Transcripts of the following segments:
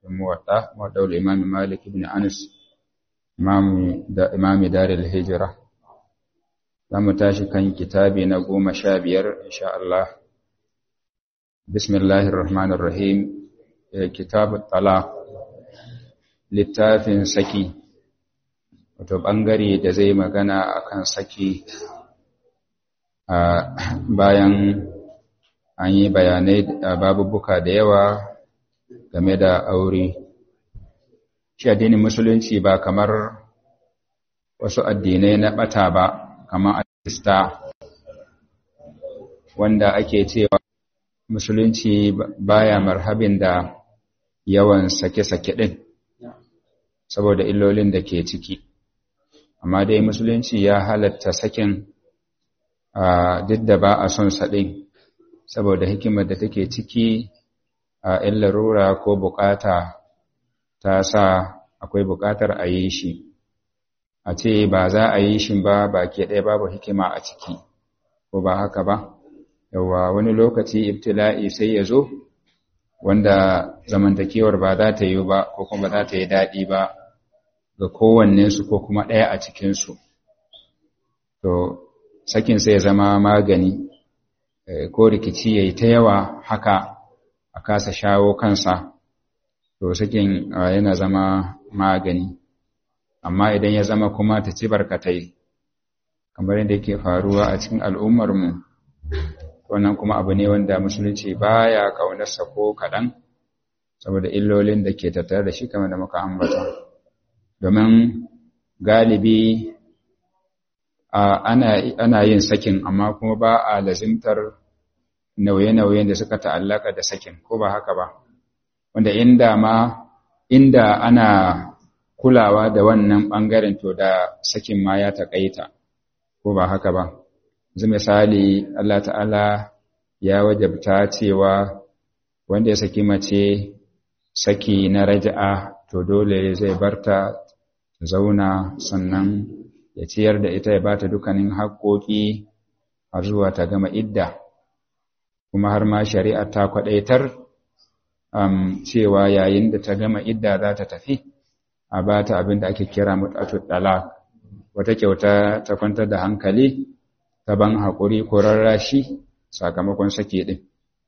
muwadda muwadda'ul imam malik ibn anas imami da imami darul hijra zamu tashi kan kitabi na goma sha biyar insha Allah bismillahir rahmanir rahim kitabut talaq littafin saki wato bangare da zai magana akan saki a bayan an yi bayanai babubuka da yawa game da aure shi addinin musulunci ba kamar wasu addinai na bata ba kamar alista wanda ake cewa musulunci baya marhabin da yawan sake-sake ɗin saboda illolin da ke ciki amma dai musulunci ya halatta sakin duk da ba a son saɗin saboda hikimar da take ciki a ‘yan larura ko bukata ta sa akwai bukatar a yi shi a ce ba za a yi shi ba ba ke ɗaya babu hikima a ciki ko ba haka ba yawa wani lokaci ibtila'i sai ya zo wanda zamantakewar ba za ta yi ba ko kuma za ta yi daɗi ba ga kowannensu ko kuma ɗaya a cikinsu to sakin sai ya zama magani ko rikici ya yi ta yawa haka a kasa shawo kansa to sakin yana zama magani amma idan ya zama kuma ta ci barkatai kamar yadda yake faruwa a cikin al'ummarmu wannan kuma abu ne wanda musulunci baya ƙaunarsa ko kaɗan saboda illolin da ke tattare da shi kamar da muka ambata domin galibi ana yin sakin amma kuma ba a lazimtar nauye-nauyen da suka ta'allaka da sakin ko ba haka ba wanda inda ma inda ana kulawa da wannan ɓangaren to da sakin ma ya taƙaita ko ba haka ba yanzu misali Allah ta'ala ya wajabta cewa wanda ya saki mace saki na raja'a to dole zai barta zauna sannan ya ciyar da ita ya bata dukkanin haƙoƙi har zuwa ta gama idda kuma har ma shari'a ta kwadaitar um, cewa yayin da ta gama idda za ta tafi a ba ta abin da ake kira mutatu dalak wata kyauta ta kwantar da hankali ta ban haƙuri ko rarrashi sakamakon sake ɗin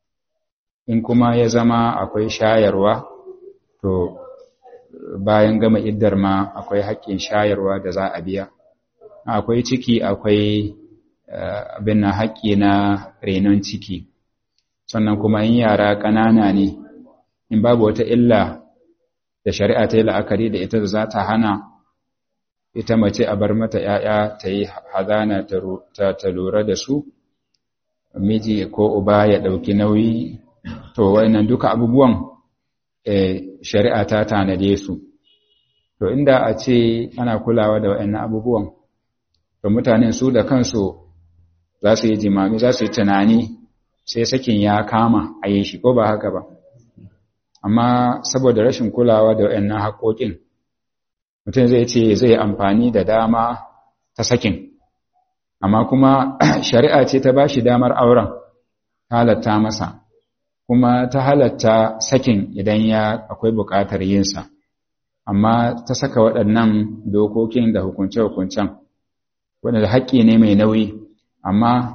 in kuma ya zama akwai shayarwa to bayan gama iddar ma akwai haƙƙin shayarwa da za a biya akwai ciki akwai abin na haƙƙi na renon ciki sannan kuma in yara ƙanana ne in babu wata illa da shari'a ta yi la'akari da ita da za ta hana ita mace a bar mata ‘ya'ya ta yi hazana ta lura da su miji ko uba ya ɗauki nauyi to wannan duka abubuwan shari'a ta tanade su to inda a ce ana kulawa da waɗannan abubuwan to mutanen su da kansu za su yi jimami za su yi tunani sai sakin ya kama a yi shi ko ba haka ba amma saboda rashin kulawa da waɗannan haƙoƙin mutum zai ce zai amfani da dama ta sakin amma kuma shari'a ce ta ba shi damar auren halatta masa kuma ta halatta sakin idan ya akwai buƙatar yinsa amma ta saka waɗannan dokokin da hukunce-hukuncen waɗanda haƙƙi ne mai nauyi amma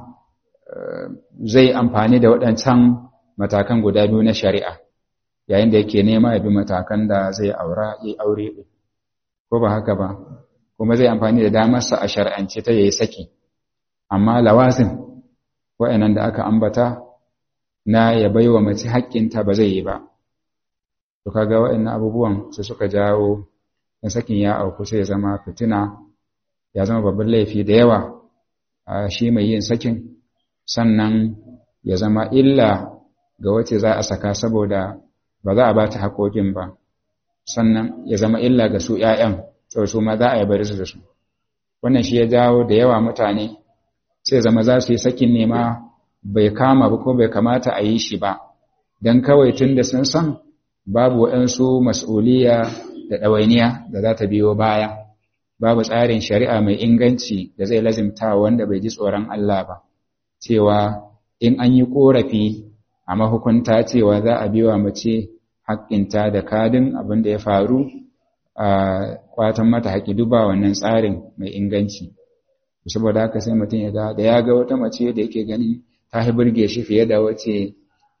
zai amfani da waɗancan matakan guda biyu na shari'a yayin da yake nema ya bi matakan da zai aura ya aure ko ba haka ba kuma zai amfani da damarsa a shari'ance ta yayi saki amma lawazin waɗannan da aka ambata na ya baiwa mace haƙƙinta ba zai yi ba to kaga waɗannan abubuwan su suka jawo dan sakin ya auku sai ya zama fitina ya zama babban laifi da yawa a shi mai yin sakin sannan ya zama illa ga wacce za a saka saboda ba za a ba ta haƙoƙin ba sannan ya zama illa ga su ‘ya'yan to su ma za a yi bari su da su wannan shi ya jawo da yawa mutane sai zama za su yi sakin nema bai kama ba ko bai kamata a yi shi ba don kawai tun da sun san babu waɗansu mas'uliya da ɗawainiya da za ta biyo baya babu tsarin shari'a mai inganci da zai lazimta wanda bai ji tsoron Allah ba cewa in an yi ƙorafi a mahukunta cewa za a biwa mace haƙƙinta da kadin abin da ya faru a kwatan mata haƙƙi duba wannan tsarin mai inganci saboda haka sai mutum ya ga da ya ga wata mace da yake gani ta yi burge shi fiye da wace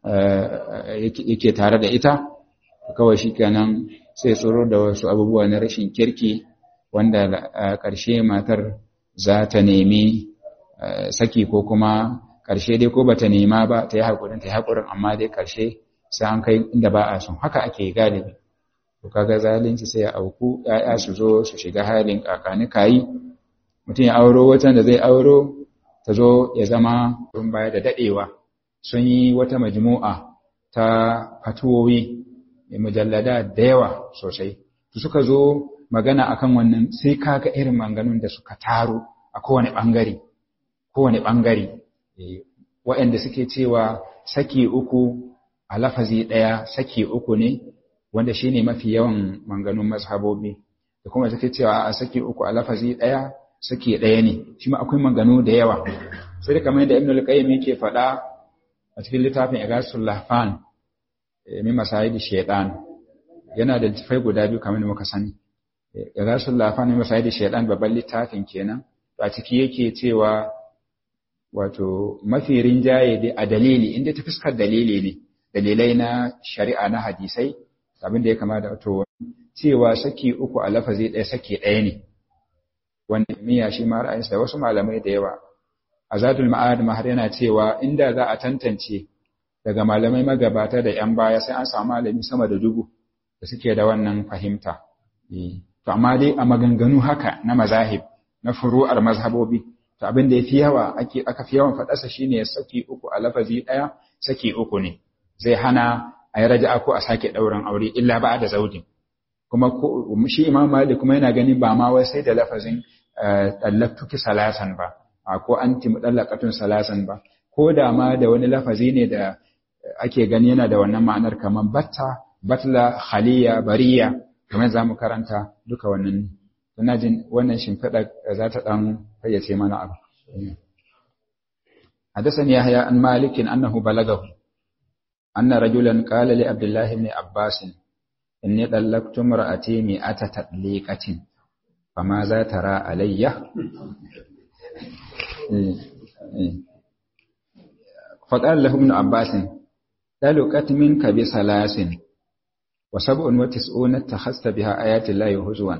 yake tare da ita kawai shi kenan sai tsoro da wasu abubuwa na rashin kirki wanda a ƙarshe matar za ta nemi saki ko kuma ƙarshe dai ko bata nema ba ta yi haƙurin ta yi haƙurin amma dai ƙarshe sai an kai inda ba a son haka ake galibi to kaga zalunci sai ya auku ƴaƴa su zo su shiga halin kakani kayi mutum ya auro watan da zai auro ta zo ya zama tun baya da daɗewa sun yi wata majmu'a ta fatuwowi mujallada da yawa sosai su suka zo magana akan wannan sai kaga irin manganun da suka taru a kowane ɓangare kowane ɓangare waɗanda suke cewa saki uku a lafazi ɗaya saki uku ne wanda shine mafi yawan manganun mazhabobi da kuma suke cewa a saki uku a lafazi ɗaya saki ɗaya ne shi ma akwai manganu da yawa sai kamar yadda ibn al-qayyim yake faɗa a cikin littafin igasul lahfan min masayidi shaytan yana da littafai guda biyu kamar da muka sani igasul lahfan min masayidi shaytan babban littafin kenan a ciki yake cewa wato mafi rinjaye dai a dalili inda ta fuskar dalili ne dalilai na shari'a na hadisai abin da ya kama da wato cewa saki uku a lafazi ɗaya saki ɗaya ne wanda miya shi ma ra'ayinsa da wasu malamai da yawa azadul ma'ad mahar yana cewa inda za a tantance daga malamai magabata da yan baya sai an samu malami sama da dubu da suke da wannan fahimta to amma dai a maganganu haka na mazahib na furu'ar mazhabobi to abin da yafi yawa ake aka fi yawan faɗarsa shine saki uku a lafazi ɗaya saki uku ne zai hana a yi raja'a ko a sake ɗaurin aure illa ba da zaudin kuma shi imam malik kuma yana ganin ba ma wai sai da lafazin dallaktuki salasan ba ko anti mudallaqatun salasan ba ko da ma da wani lafazi ne da ake gani yana da wannan ma'anar kaman batta batla khaliya bariya kamar zamu karanta duka wannan ina jin wannan shimfiɗa za ta ɗan fayyace mana abu حدثني يحيى عن مالك أنه بلغه أن رجلا قال لعبد الله بن عباس إني طلقت امرأتي مئة تطليقة فماذا ترى علي فقال له ابن عباس طلقت منك بثلاث وسبع وتسعون اتخذت بها آيات الله هزوا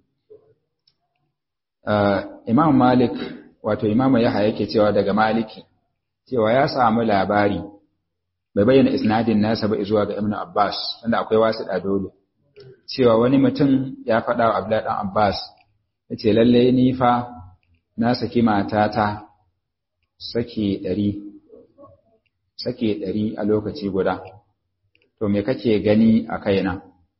Imam Malik wato Imam Yahya yake cewa daga Maliki cewa ya samu labari bai bayyana isnadin nasa ba zuwa ga Ibn Abbas wanda akwai wasu da dole cewa wani mutum ya faɗa wa Abdullah dan Abbas yace lalle ni fa na saki matata saki ɗari saki ɗari a lokaci guda to me kake gani a kaina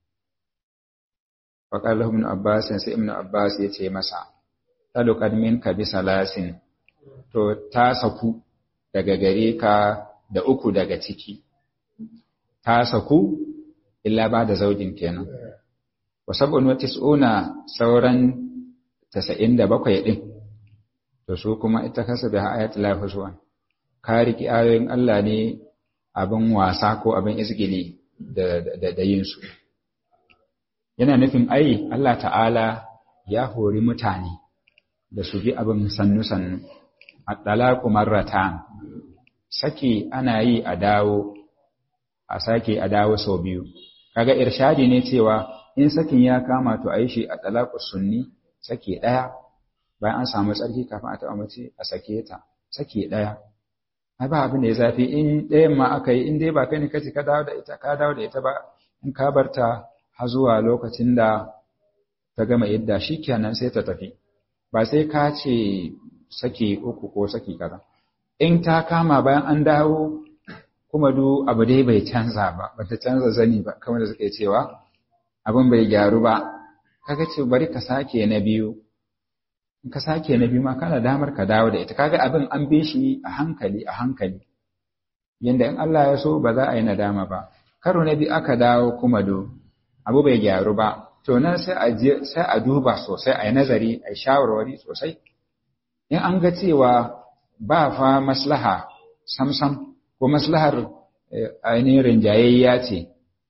faƙar ibn Abbas sai ibn Abbas ya ce masa taluqad minka bi salasin to ta saku daga gare ka da uku daga ciki ta saku illa ba da zaujin kenan wa sab'un wa tis'una sauran 97 din to su kuma ita kasa da ayatul lahuzwan ka riki ayoyin Allah ne abin wasa ko abin izgili da da, da yin su yana nufin ai Allah ta'ala ya hori mutane da su bi abin sannu sannu at-talaqu marratan saki ana yi a dawo a sake a dawo sau biyu kaga irshadi ne cewa in sakin ya kama to a yi shi a talaqus sunni sake daya bayan an samu tsarki kafin a taɓa mace a sake ta sake daya ai ba abin da ya zafi in ɗayan ma aka yi in dai ba kai ne kace ka dawo da ita ka dawo da ita ba in ka barta har zuwa lokacin da ta gama idda shikenan sai ta tafi ba sai ka ce sake uku ko saki kaza in ta kama bayan an dawo kuma du abu dai bai canza ba bata canza zani ba kamar da suke cewa abin bai gyaru ba kaga ce bari ka sake na biyu in ka sake na biyu ma kana damar ka dawo da ita kaga abin an bi shi a hankali a hankali yanda in Allah ya so ba za a yi nadama ba karo na biyu aka dawo kuma do abu bai gyaru ba to nan sai a sai a duba sosai a yi nazari a yi shawarwari sosai in an ga cewa ba fa maslaha samsam ko maslahar ainihin rinjayayya ce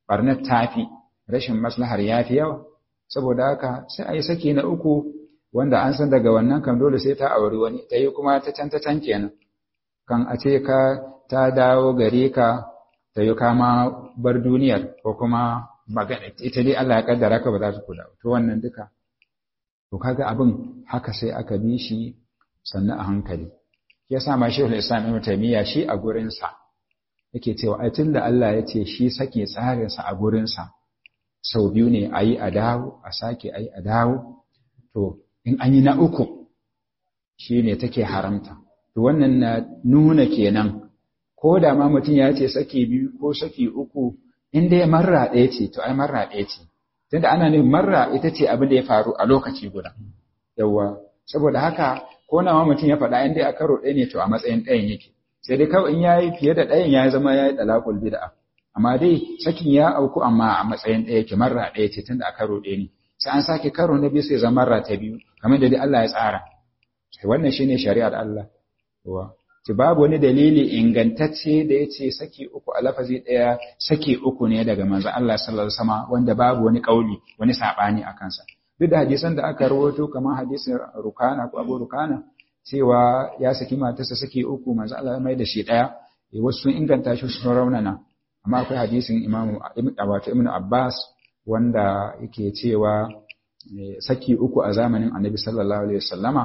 barnar tafi rashin maslahar yafi yawa saboda haka sai a yi saki na uku wanda an san daga wannan kan dole sai ta auri wani ta yi kuma ta can ta can kenan kan a ce ka ta dawo gare ka ta yi kama bar duniyar ko kuma magana ita dai Allah ya kaddara ka ba za ta kula to wannan duka to kaga abin haka sai aka bi shi sannan a hankali ya sa ma shehul islam ibn taymiya shi a gurin sa yake cewa ai tunda Allah ya ce shi sake tsarin sa a gurin sa sau biyu ne ayi a dawo a sake ayi a dawo to in an yi na uku shine take haramta to wannan na nuna kenan ko da ma mutum ya ce saki biyu ko saki uku in dai marra ɗaya ce to ai marra ɗaya ce tunda ana nufin marra ita ce abin da ya faru a lokaci guda yawwa saboda haka ko nawa mutum ya faɗa in dai a karo ɗaya ne to a matsayin ɗayan yake sai dai kawai in yayi fiye da ɗayan ya zama yayi dalakul bid'a amma dai sakin ya auku amma a matsayin ɗaya yake marra ɗaya ce tunda a karo ɗaya ne sai an sake karo na biyu sai zama marra ta biyu kamar da dai Allah ya tsara wannan shine shari'ar Allah wa ci babu wani dalili ingantacce da ya ce saki uku a lafazi ɗaya saki uku ne daga manzo Allah sallallahu alaihi wasallam wanda babu wani kauli wani sabani a kansa duk da hadisan da aka rawaito kamar hadisin Rukana ko Abu Rukana cewa ya saki matarsa saki uku manzo Allah ya mai da shi ɗaya wasu sun inganta shi sun raunana amma akwai hadisin Imam wato Ibn Abbas wanda yake cewa saki uku a zamanin Annabi sallallahu alaihi wasallama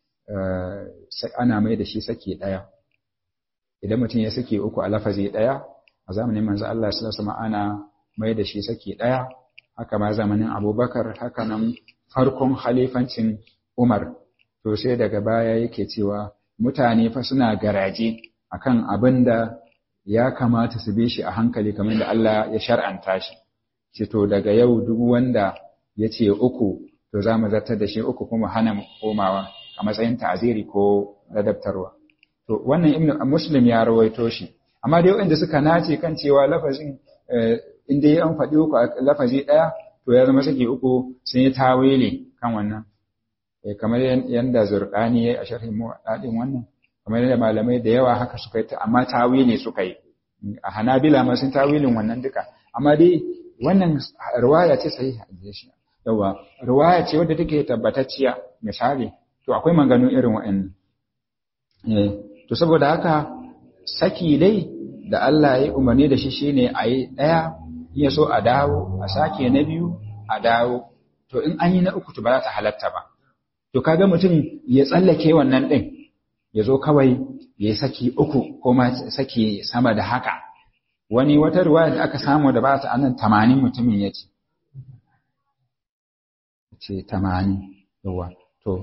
ana mai da shi saki ɗaya idan mutum ya saki uku a lafazi ɗaya a zamanin manzo Allah sallallahu alaihi wasallam ana mai da shi saki ɗaya haka ma zamanin Abubakar haka nan farkon khalifancin Umar to sai daga baya yake cewa mutane fa suna garaje akan abin da ya kamata su bi shi a hankali kamar da Allah ya shar'anta shi ce to daga yau duk wanda ya ce uku to za mu zartar da shi uku kuma hana komawa a matsayin ta'aziri ko ladabtarwa to wannan ibn muslim ya rawaito shi amma dai wanda suka nace kan cewa lafazin in dai an faɗi uku a lafazi ɗaya to ya zama saki uku sun yi tawili kan wannan kamar yanda zurqani yayi a sharhin muwaddin wannan kamar yadda malamai da yawa haka suka yi amma tawili suka yi a hanabila ma sun tawilin wannan duka amma dai wannan riwaya ce sahiha yawa riwaya ce wadda take tabbatacciya misali to akwai maganganu irin wa'annan to saboda haka saki dai da Allah ya umarni da shi shine a yi ɗaya ya so a dawo a sake na biyu a dawo to in an yi na uku to ba za ta halatta ba to kaga mutum ya tsallake wannan ɗin ya zo kawai ya yi saki uku ko ma saki sama da haka wani wata ruwa da aka samu da ba ta anan tamanin mutumin ya ce ce tamanin yawa to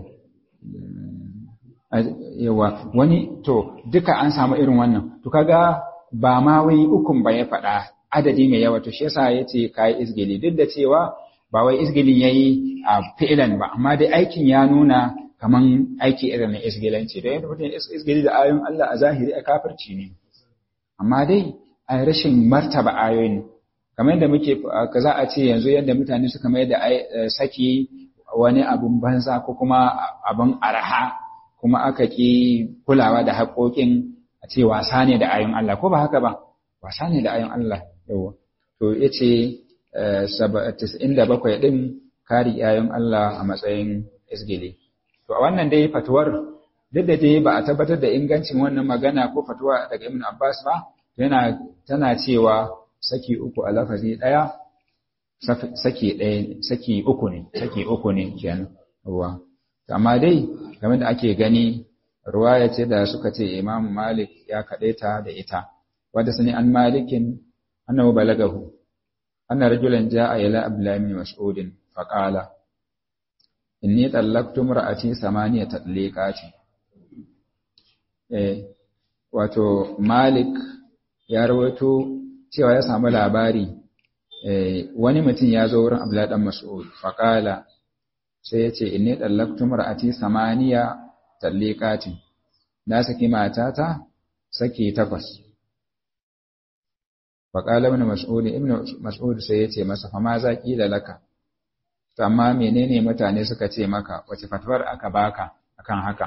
yawa wani to duka an samu irin wannan to kaga ba ma wai ukun ba ya faɗa adadi mai yawa to shi yasa yace kai izgili duk da cewa ba wai izgilin yayi a fi'ilan ba amma dai aikin ya nuna kaman aiki irin na isgilanci da yadda mutum isgili da ayoyin Allah a zahiri a kafirci ne amma dai a rashin martaba ayoyin kamar yadda muke za a ce yanzu yadda mutane suka mai da saki wani abun banza ko kuma abun araha kuma aka ki kulawa da haƙoƙin a ce wasa ne da ayoyin Allah ko ba haka ba wasa ne da ayoyin Allah yawa to yace 97 din kari ayoyin Allah a matsayin isgili to a wannan dai fatuwar duk da dai ba a tabbatar da ingancin wannan magana ko fatuwa daga Ibn Abbas ba yana tana cewa saki uku a lafazi daya saki ɗaya saki uku ne saki uku ne kenan ruwa amma dai game da ake gani ruwaya ce da suka ce Imam Malik ya ta da ita wanda sani an malikin annahu balagahu anna rajulan jaa ila Abdullah ibn Mas'ud faqala inni tallaqtu imra'ati samaniya tatliqati eh wato Malik ya rawaito cewa ya samu labari eh wani mutum ya zo wurin Abdullah dan Mas'ud faqala sai ya ce inni tallaqtu imra'ati samaniya tatliqati na saki matata saki takwas faqala ibn Mas'ud ibn Mas'ud sai ya ce masa fa ma za da laka to amma menene mutane suka ce maka wace fatwar aka baka akan haka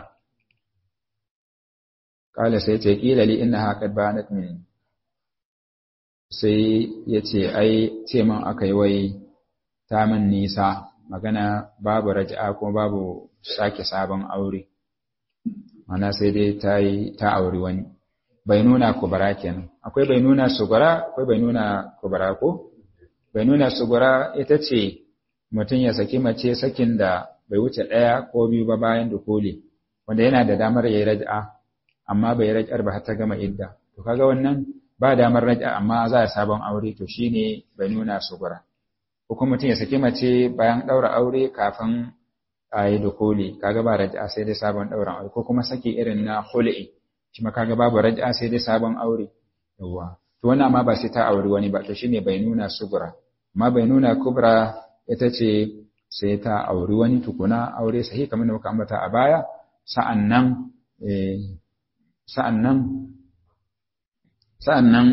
kala sai ce kila li innaha qad banat min sai ya ce ai ce man aka yi wai ta min nisa magana babu raja'a kuma babu sake sabon aure mana sai dai ta yi ta auri wani bai nuna kubara kenan akwai bai nuna sugura akwai bai nuna kubara ko bai nuna sugura ita ce mutum ya saki mace sakin da bai wuce ɗaya ko biyu ba bayan dukuli wanda yana da damar ya yi raja'a amma bai raj'ar ba har ta gama idda to kaga wannan ba damar raj'a amma za a sabon aure to shine bai nuna sugura ko kuma mutum ya saki mace bayan daura aure kafin a yi dukuli kaga ba raj'a sai dai sabon daura aure ko kuma saki irin na khul'i shi ma kaga babu raj'a sai dai sabon aure yawa to wannan amma ba sai ta auri wani ba to shine bai nuna sugura amma bai nuna kubra ita ce sai ta auri wani tukuna aure sahi kamar da muka ambata a baya sa'annan sa'annan sa'annan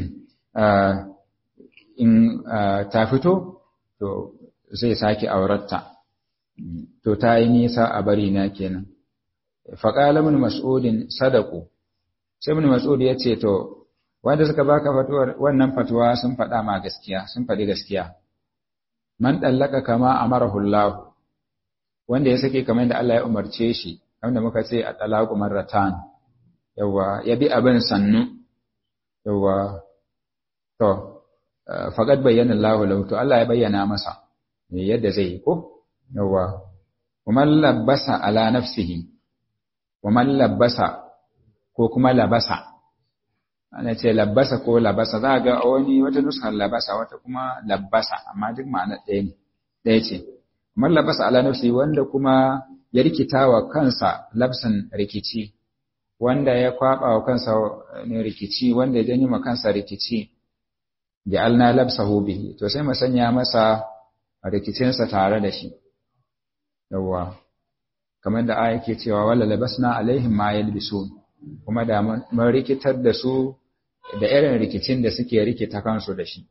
in ta fito to zai sake auratta to ta yi nisa a bari na kenan faƙala min mas'udin sadaku sai min mas'ud ya ce to wanda suka baka fatuwar wannan fatuwa sun faɗa ma gaskiya sun faɗi gaskiya man ɗallaka kama amarahu Allah wanda ya sake kamar da Allah ya umarce shi wanda muka ce a talaku marratan yawa ya bi abin sannu yawa to faqad bayyana Allah lahu to Allah ya bayyana masa yadda zai yi ko yawa kuma labbasa ala nafsihi wa man labbasa ko kuma labasa ana ce labbasa ko labasa za ga wani wata nuskar labasa wata kuma labbasa amma duk ma'ana ɗaya ne ɗaya ce man labasa ala nafsi wanda kuma ya rikita wa kansa labsan rikici wanda ya kwaba wa kansa ne rikici wanda ya janyo ma kansa rikici ja'alna labsahu bihi to sai mu sanya masa rikicinsa tare da shi yawa kamar da aya ke cewa wala labasna alaihim ma yalbisun kuma da mun rikitar da su da irin rikicin da suke rikita kansu da shi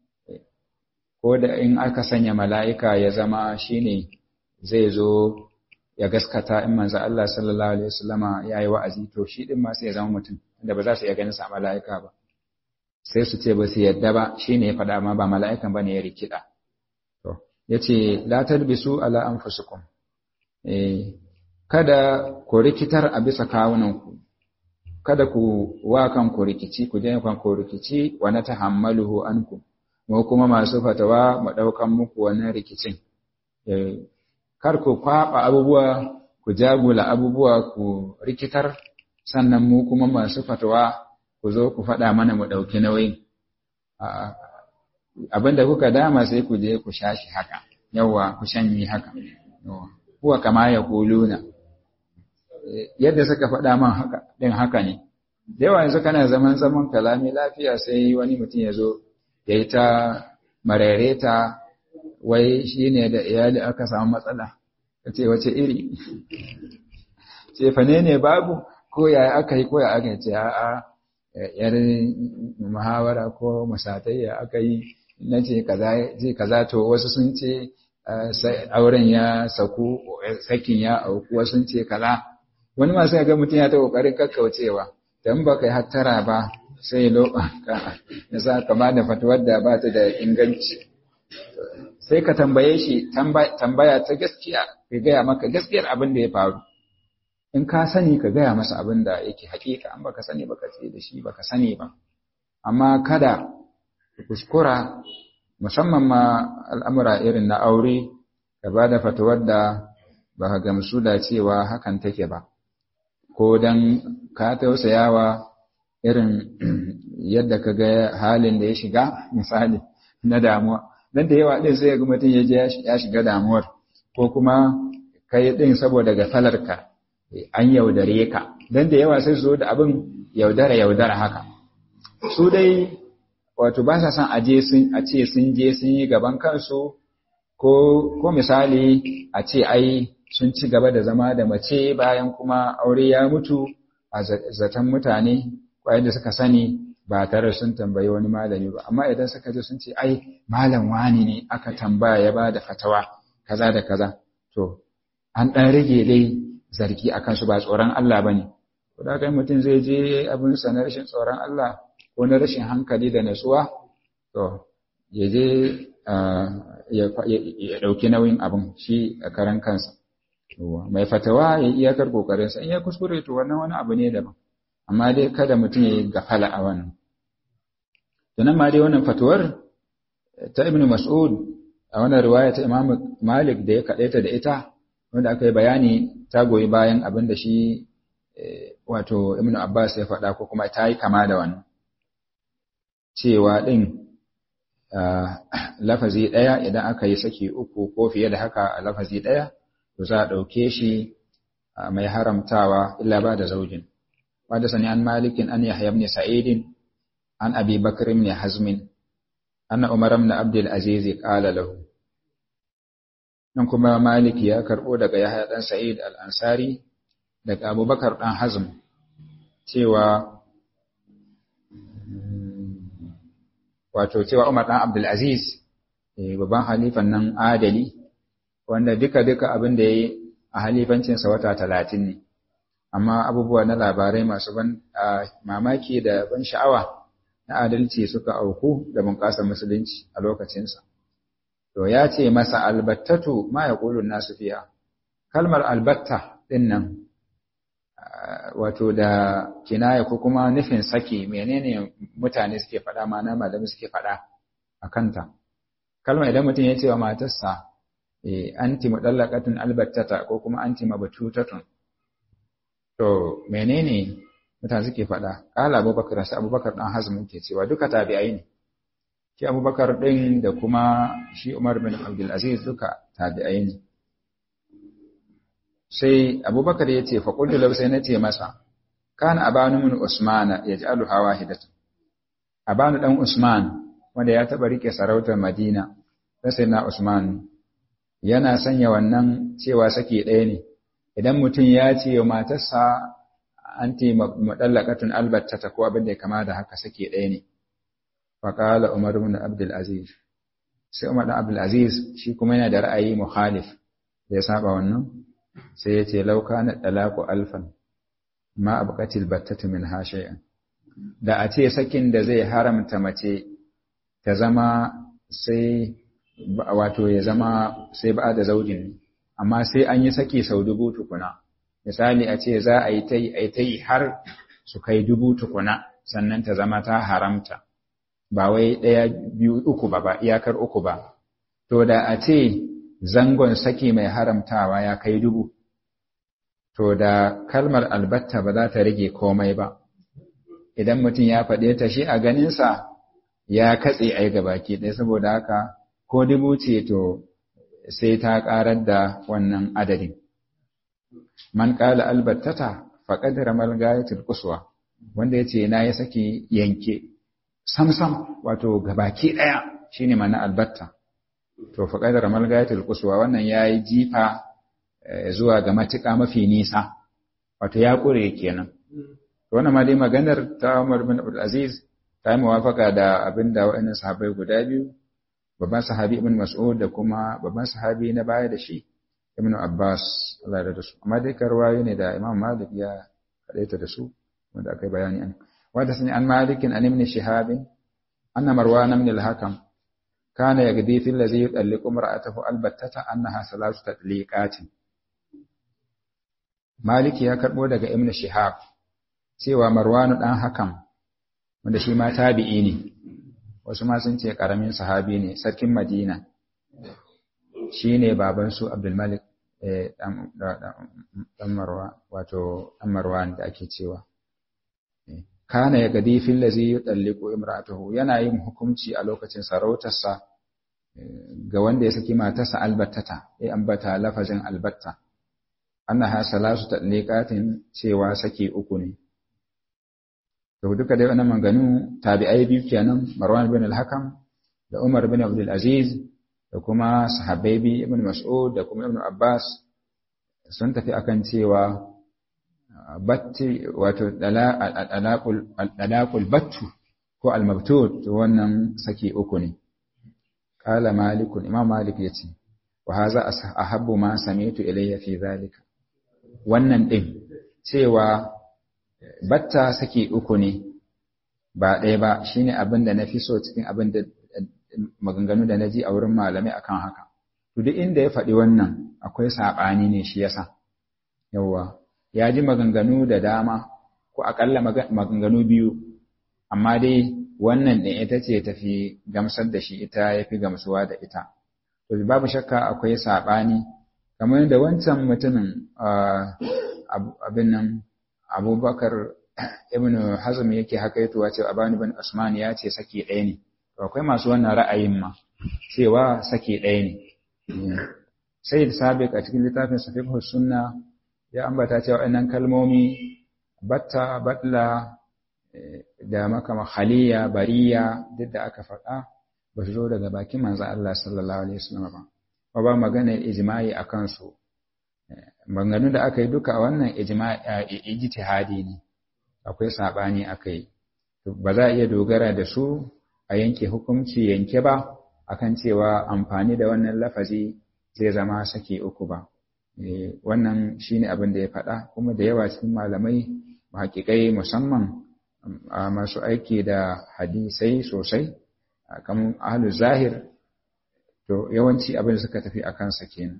ko da in aka sanya mala'ika ya zama shine zai zo ya gaskata in manzo Allah sallallahu alaihi wasallama yayi wa'azi to shi din ma sai ya zama mutum da ba za su iya ganin sa mala'ika ba sai su ce ba su yadda ba shine ya faɗa ma ba mala'ikan bane ya rikida to yace la talbisu ala anfusikum eh kada ku rikitar a bisa kawunanku kada ku wa kanku rikici ku je kanku rikici wa na tahammaluhu anku mu kuma masu fatawa mu daukan muku wannan rikicin kar ku kwaba abubuwa ku jagula abubuwa ku rikitar sannan mu kuma masu fatawa ku zo ku faɗa mana mu ɗauki nauyin abinda kuka dama sai ku je ku shashi haka yawa ku shanyi haka yawa huwa kama ya kuluna yadda suka faɗa man haka ɗin haka ne da yawa yanzu kana zaman zaman kalami lafiya sai wani mutum ya zo ya yi ta marareta wai shi ne da iyali aka samu matsala ka ce wace iri ce fane ne babu ko ya aka yi ko ya aka ce a'a yar muhawara ko musatayya aka yi na ce kaza to wasu sun ce auren ya saku sakin ya auku wasu sun ce kaza wani masu ga mutum ya ta kokarin kakkaucewa dan ba kai hattara ba sai lobanka ya sa kama da fatuwar da ba ta da inganci sai ka tambaye shi tambaya ta gaskiya ka gaya maka gaskiyar abin da ya faru in ka sani ka gaya masa abin da yake hakika an baka sani baka ce da shi baka sani ba amma kada kuskura musamman ma al'amura irin na aure ka ba da fatuwar da ba ka gamsu da cewa hakan take ba ko don ka tausayawa irin yadda ka ga halin da ya shiga misali na damuwa don da yawa ɗin sai ga mutum ya je ya shiga damuwar ko kuma ka yi ɗin saboda gafalarka an yaudare ka don da yawa sai su zo da abin yaudara yaudara haka su dai wato ba sa son a ce sun je sun yi gaban kansu ko ko misali a ce ai sun ci gaba da zama da mace bayan kuma aure ya mutu a zaton mutane kwayan da suka sani ba tare sun tambayi wani malami ba amma idan suka je sun ce ai malam wani ne aka tambaya ya ba da fatawa kaza da kaza to an ɗan rage dai zargi a kansu ba tsoron Allah ba ne. Kuda kai mutum zai je abin sa na rashin tsoron Allah ko na rashin hankali da natsuwa to ya je ya ɗauki nauyin abin shi a karan kansa mai fatawa ya iyakar kokarinsa in ya kuskure to wannan wani abu ne daban amma dai kada mutum ya gafala a wannan to nan ma dai wannan fatuwar ta ibn mas'ud a wannan riwaya ta imam malik da ya kaɗaita da ita wanda aka yi bayani ta goyi bayan abin da shi wato ibn abbas ya faɗa ko kuma ta yi kama da wannan cewa ɗin lafazi ɗaya idan aka yi saki uku ko fiye da haka a lafazi ɗaya to za a ɗauke shi mai haramtawa illa ba da zaujin wadda sani an malikin an yahya ibn sa'idin an abi bakr ibn hazmin anna umar ibn abdul aziz qala lahu nan kuma maliki ya karbo daga yahya dan sa'id al-ansari daga abubakar dan hazm cewa wato cewa umar dan abdul aziz babban halifan nan adali wanda duka-duka abin da ya yi a halifancinsa wata talatin ne, amma abubuwa na labarai masu ban mamaki da ban sha'awa na adalci suka auku da bunƙasar musulunci a lokacinsa. To ya ce masa albattatu ma ya ƙulun nasu fiya, kalmar albatta ɗin nan, wato da kinaya ko kuma nufin saki menene mutane suke faɗa ma na malami suke faɗa a kanta. Kalmar idan mutum ya ce wa matarsa, anti mudallaqatun albattata ko kuma anti mabtutatun to menene mutane suke faɗa qala abubakar sai abubakar dan hazm ke cewa duka tabi'ai ne shi abubakar din da kuma shi umar bin abdul aziz duka tabi'ai ne sai abubakar ya ce fa qultu law sai nace masa kana abanu min usmana yaj'alu hawahidatan abanu dan usman wanda ya taba rike sarautar madina sai na usman yana sanya wannan cewa sake ɗaya ne idan mutum ya ce wa matarsa anti mudallaqatun albattata ko abin da ya kama da haka sake ɗaya ne fa qala umar ibn abdul aziz sai umar ibn abdul aziz shi kuma yana da ra'ayi muhalif da ya saba wannan sai ya ce law kana talaqu alfan ma abqatil battatu min ha shay'an da a ce sakin da zai haramta mace ta zama sai wato ya zama sai ba da zaujin amma sai an yi saki sau dubu tukuna misali a ce za a yi ta yi a ta yi har su kai dubu tukuna sannan ta zama ta haramta ba wai ɗaya biyu uku ba ba iyakar uku ba to da a ce zangon saki mai haramtawa ya kai dubu to da kalmar albatta ba za ta rage komai ba idan mutum ya faɗe ta shi a ganinsa ya katse ai gabaki ɗaya saboda haka ko dubu ce to sai ta ƙarar da wannan adadin. Man ƙala albattata faƙad ramal gayatul quswa wanda yace na ya saki yanke samsam wato gabaki ɗaya shine mana albatta to faƙad ramal gayatul quswa wannan yayi jifa zuwa ga matuƙa mafi nisa wato ya ƙure kenan to wannan ma dai maganar ta Umar bin Abdul Aziz ta yi muwafaka da abinda waɗannan sahabbai guda biyu babban sahabi ibn Mas'ud da kuma babban sahabi na baya da shi ibn Abbas Allah ya da su amma dai karwayo ne da Imam Malik ya kadaita da su wanda akai bayani an wanda sani an Malik an ibn Shihab anna Marwan ibn al-Hakam kana yagdi fi allazi yutalliqu imra'atahu albattata annaha salasu tatliqatin Malik ya karbo daga ibn Shihab cewa Marwan dan Hakam wanda shi ma tabi'i ne wasu ma sun ce ƙaramin sahabi ne sarkin madina shi ne babansu abdulmalik ɗan marwa wato ɗan marwan da ake cewa kana ya gadi fil lazi yutalliqu imra'atuhu yana yin hukunci a lokacin sarautarsa ga wanda ya saki matarsa albattata ya ambata lafazin albatta annaha salasu tatliqatin cewa saki uku ne to duka dai wannan maganu tabi'ai biyu kenan Marwan bin al-Hakam da Umar bin Abdul Aziz da kuma sahabbai bi Ibn Mas'ud da kuma Ibn Abbas sun tafi akan cewa batti wato dalaqul dalaqul battu ko al-mabtut to wannan saki uku ne qala malik imam malik yace wa hadha ahabbu ma sami'tu ilayya fi zalika wannan din cewa batta saki uku ne ba ɗaya ba shine abin da na fi so cikin abin da maganganu da na ji a wurin malamai akan haka to duk inda ya faɗi wannan akwai saɓani ne shi yasa yawwa ya ji maganganu da dama ko aƙalla maganganu biyu amma dai wannan ɗin ita ce tafi gamsar da shi ita ya fi gamsuwa da ita to babu shakka akwai saɓani kamar da wancan mutumin abin nan abubakar ibn hazm yake hakaitowa cewa abani bin usman ya ce saki ɗaya ne to akwai masu wannan ra'ayin ma cewa saki ɗaya ne sai da sabiq a cikin littafin sahih sunna ya ambata cewa wannan kalmomi batta batla da makama khaliya bariya duk da aka faɗa ba su zo daga bakin manzo Allah sallallahu alaihi wasallam ba ba ba magana ijma'i akan su maganganun da aka yi duka wannan ijma'i ijtihadi ne akwai sabani akai ba za a iya dogara da su a yanke hukunci yanke ba akan cewa amfani da wannan lafazi zai zama sake uku ba wannan shine abin da ya faɗa kuma da yawa cikin malamai hakikai musamman masu aiki da hadisai sosai kamar ahlul zahir to yawanci abin da suka tafi a kansa kenan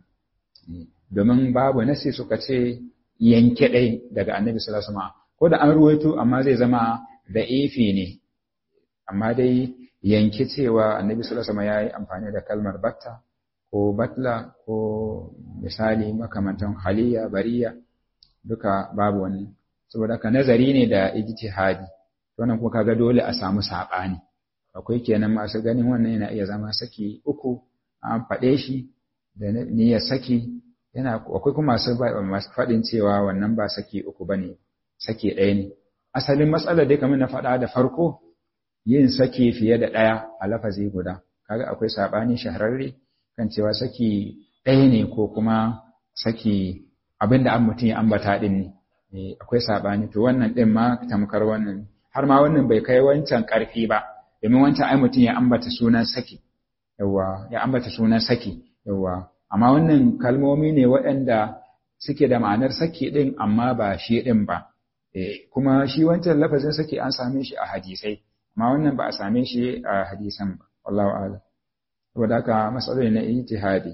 domin babu nasi suka ce yanke ɗai daga annabi sallallahu alaihi ko da an ruwaito amma zai zama da ifi ne amma dai yanke cewa annabi sallallahu alaihi ya yi amfani da kalmar batta ko batla ko misali makamantan haliya bariya duka babu wani saboda ka nazari ne da ijtihadi wannan kuma kaga dole a samu saɓani akwai kenan masu ganin wannan yana iya zama saki uku an faɗe shi da niyyar saki yana akwai kuma masu masu faɗin cewa wannan ba saki uku bane saki ɗaya ne asalin matsalar dai kamar na faɗa da farko yin saki fiye da ɗaya a lafazi guda kaga akwai saɓani shahararre kan cewa saki ɗaya ne ko kuma saki abinda an mutum ya ambata ɗin ne akwai saɓani to wannan ɗin ma tamkar wannan har ma wannan bai kai wancan ƙarfi ba domin wancan ai mutum ya ambata sunan saki yawa ya ambata sunan saki yawa amma wannan kalmomi ne waɗanda suke da ma'anar saki ɗin amma ba shi ɗin ba kuma shi wancan lafazin saki an same shi a hadisai amma wannan ba a same shi a hadisan ba wallahu a'lam saboda haka matsaloli na ijtihadi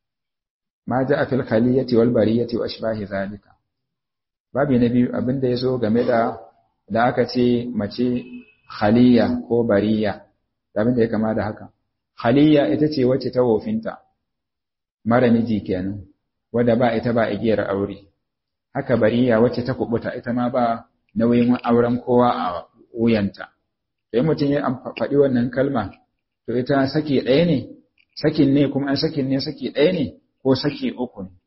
ma ja'a fil khaliyati wal bariyati wa ashbahi zalika babi na biyu abin da yazo game da da aka ce mace khaliya ko bariya abin da ya kama da haka khaliya ita ce wacce ta wofinta mara miji kenan wadda ba ita ba igiyar aure haka bariya wacce ta kubuta ita ma ba nauyin auren kowa a wuyanta sai mutum ya faɗi wannan kalma to ita saki ɗaya ne sakin ne kuma an sakin ne saki ɗaya ne ko saki uku ne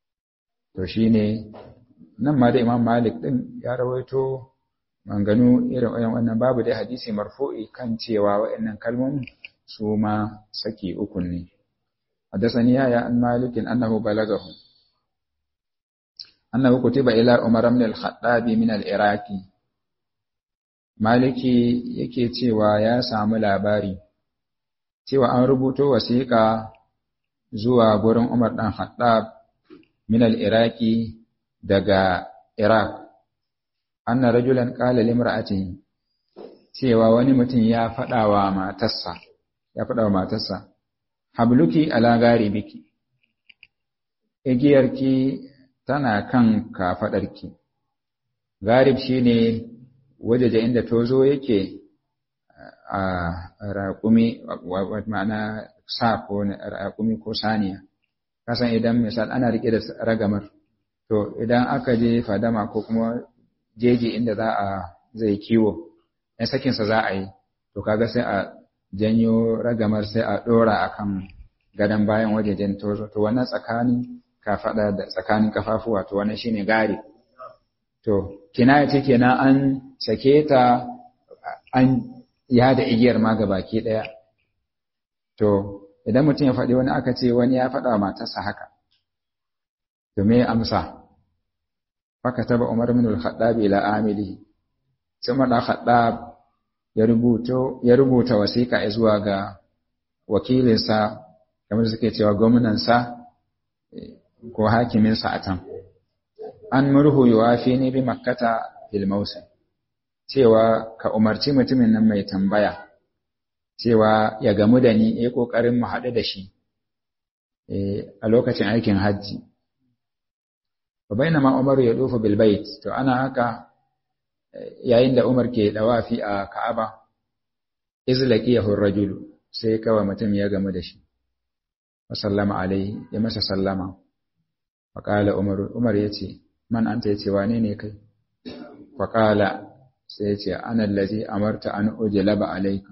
to shine nan ma da imam malik din ya rawaito manganu irin wannan babu dai hadisi marfu'i kan cewa waɗannan kalmomin su ma saki uku ne حدثني يا عن مالك أنه بلغه أنه كتب إلى عمر بن الخطاب من العراق maliki yake cewa ya samu labari cewa an rubuto wasiƙa zuwa gurin Umar ɗan Haddab min al-Iraqi daga Iraq anna rajulan qala limra'atihi cewa wani mutum ya faɗa wa matarsa ya faɗa wa matarsa habluki ala garibiki igiyarki tana kan kafaɗarki garib shine wajeje inda tozo yake a raƙumi ma'ana sa ko raƙumi ko saniya kasan idan misal ana riƙe da ragamar to idan aka je fadama ko kuma jeji inda za a zai kiwo ɗan sakinsa za a yi to kaga sai a janyo ragamar sai a ɗora akan gadon bayan wajejen tozo to wannan tsakanin kafaɗa da tsakanin kafafuwa to wannan shine gari to kinaya ce kenan an sake ta an yada igiyar ma ga baki ɗaya to idan mutum ya faɗi wani aka ce wani ya faɗa wa matarsa haka to me amsa faka taba umar min al-khattab ila amilihi sai umar al-khattab ya rubuto ya rubuta wasiƙa zuwa ga wakilinsa kamar suke cewa gwamnansa ko hakiminsa a can an murhu yuwafi ne bi makkata fil mausim cewa ka umarci mutumin nan mai tambaya cewa ya gamu da ni ya ƙoƙarin mu haɗu da shi a lokacin aikin hajji wa bainama Umar ya dofa bil bait to ana haka yayin da Umar ke dawafi a Ka'aba izlaqiyahu ar-rajul sai kawai mutum ya gamu da shi wa sallama alaihi ya masa sallama fa qala Umar Umar yace man anta yace wane ne kai fa qala sai yace ana allazi amarta an ujlaba alayka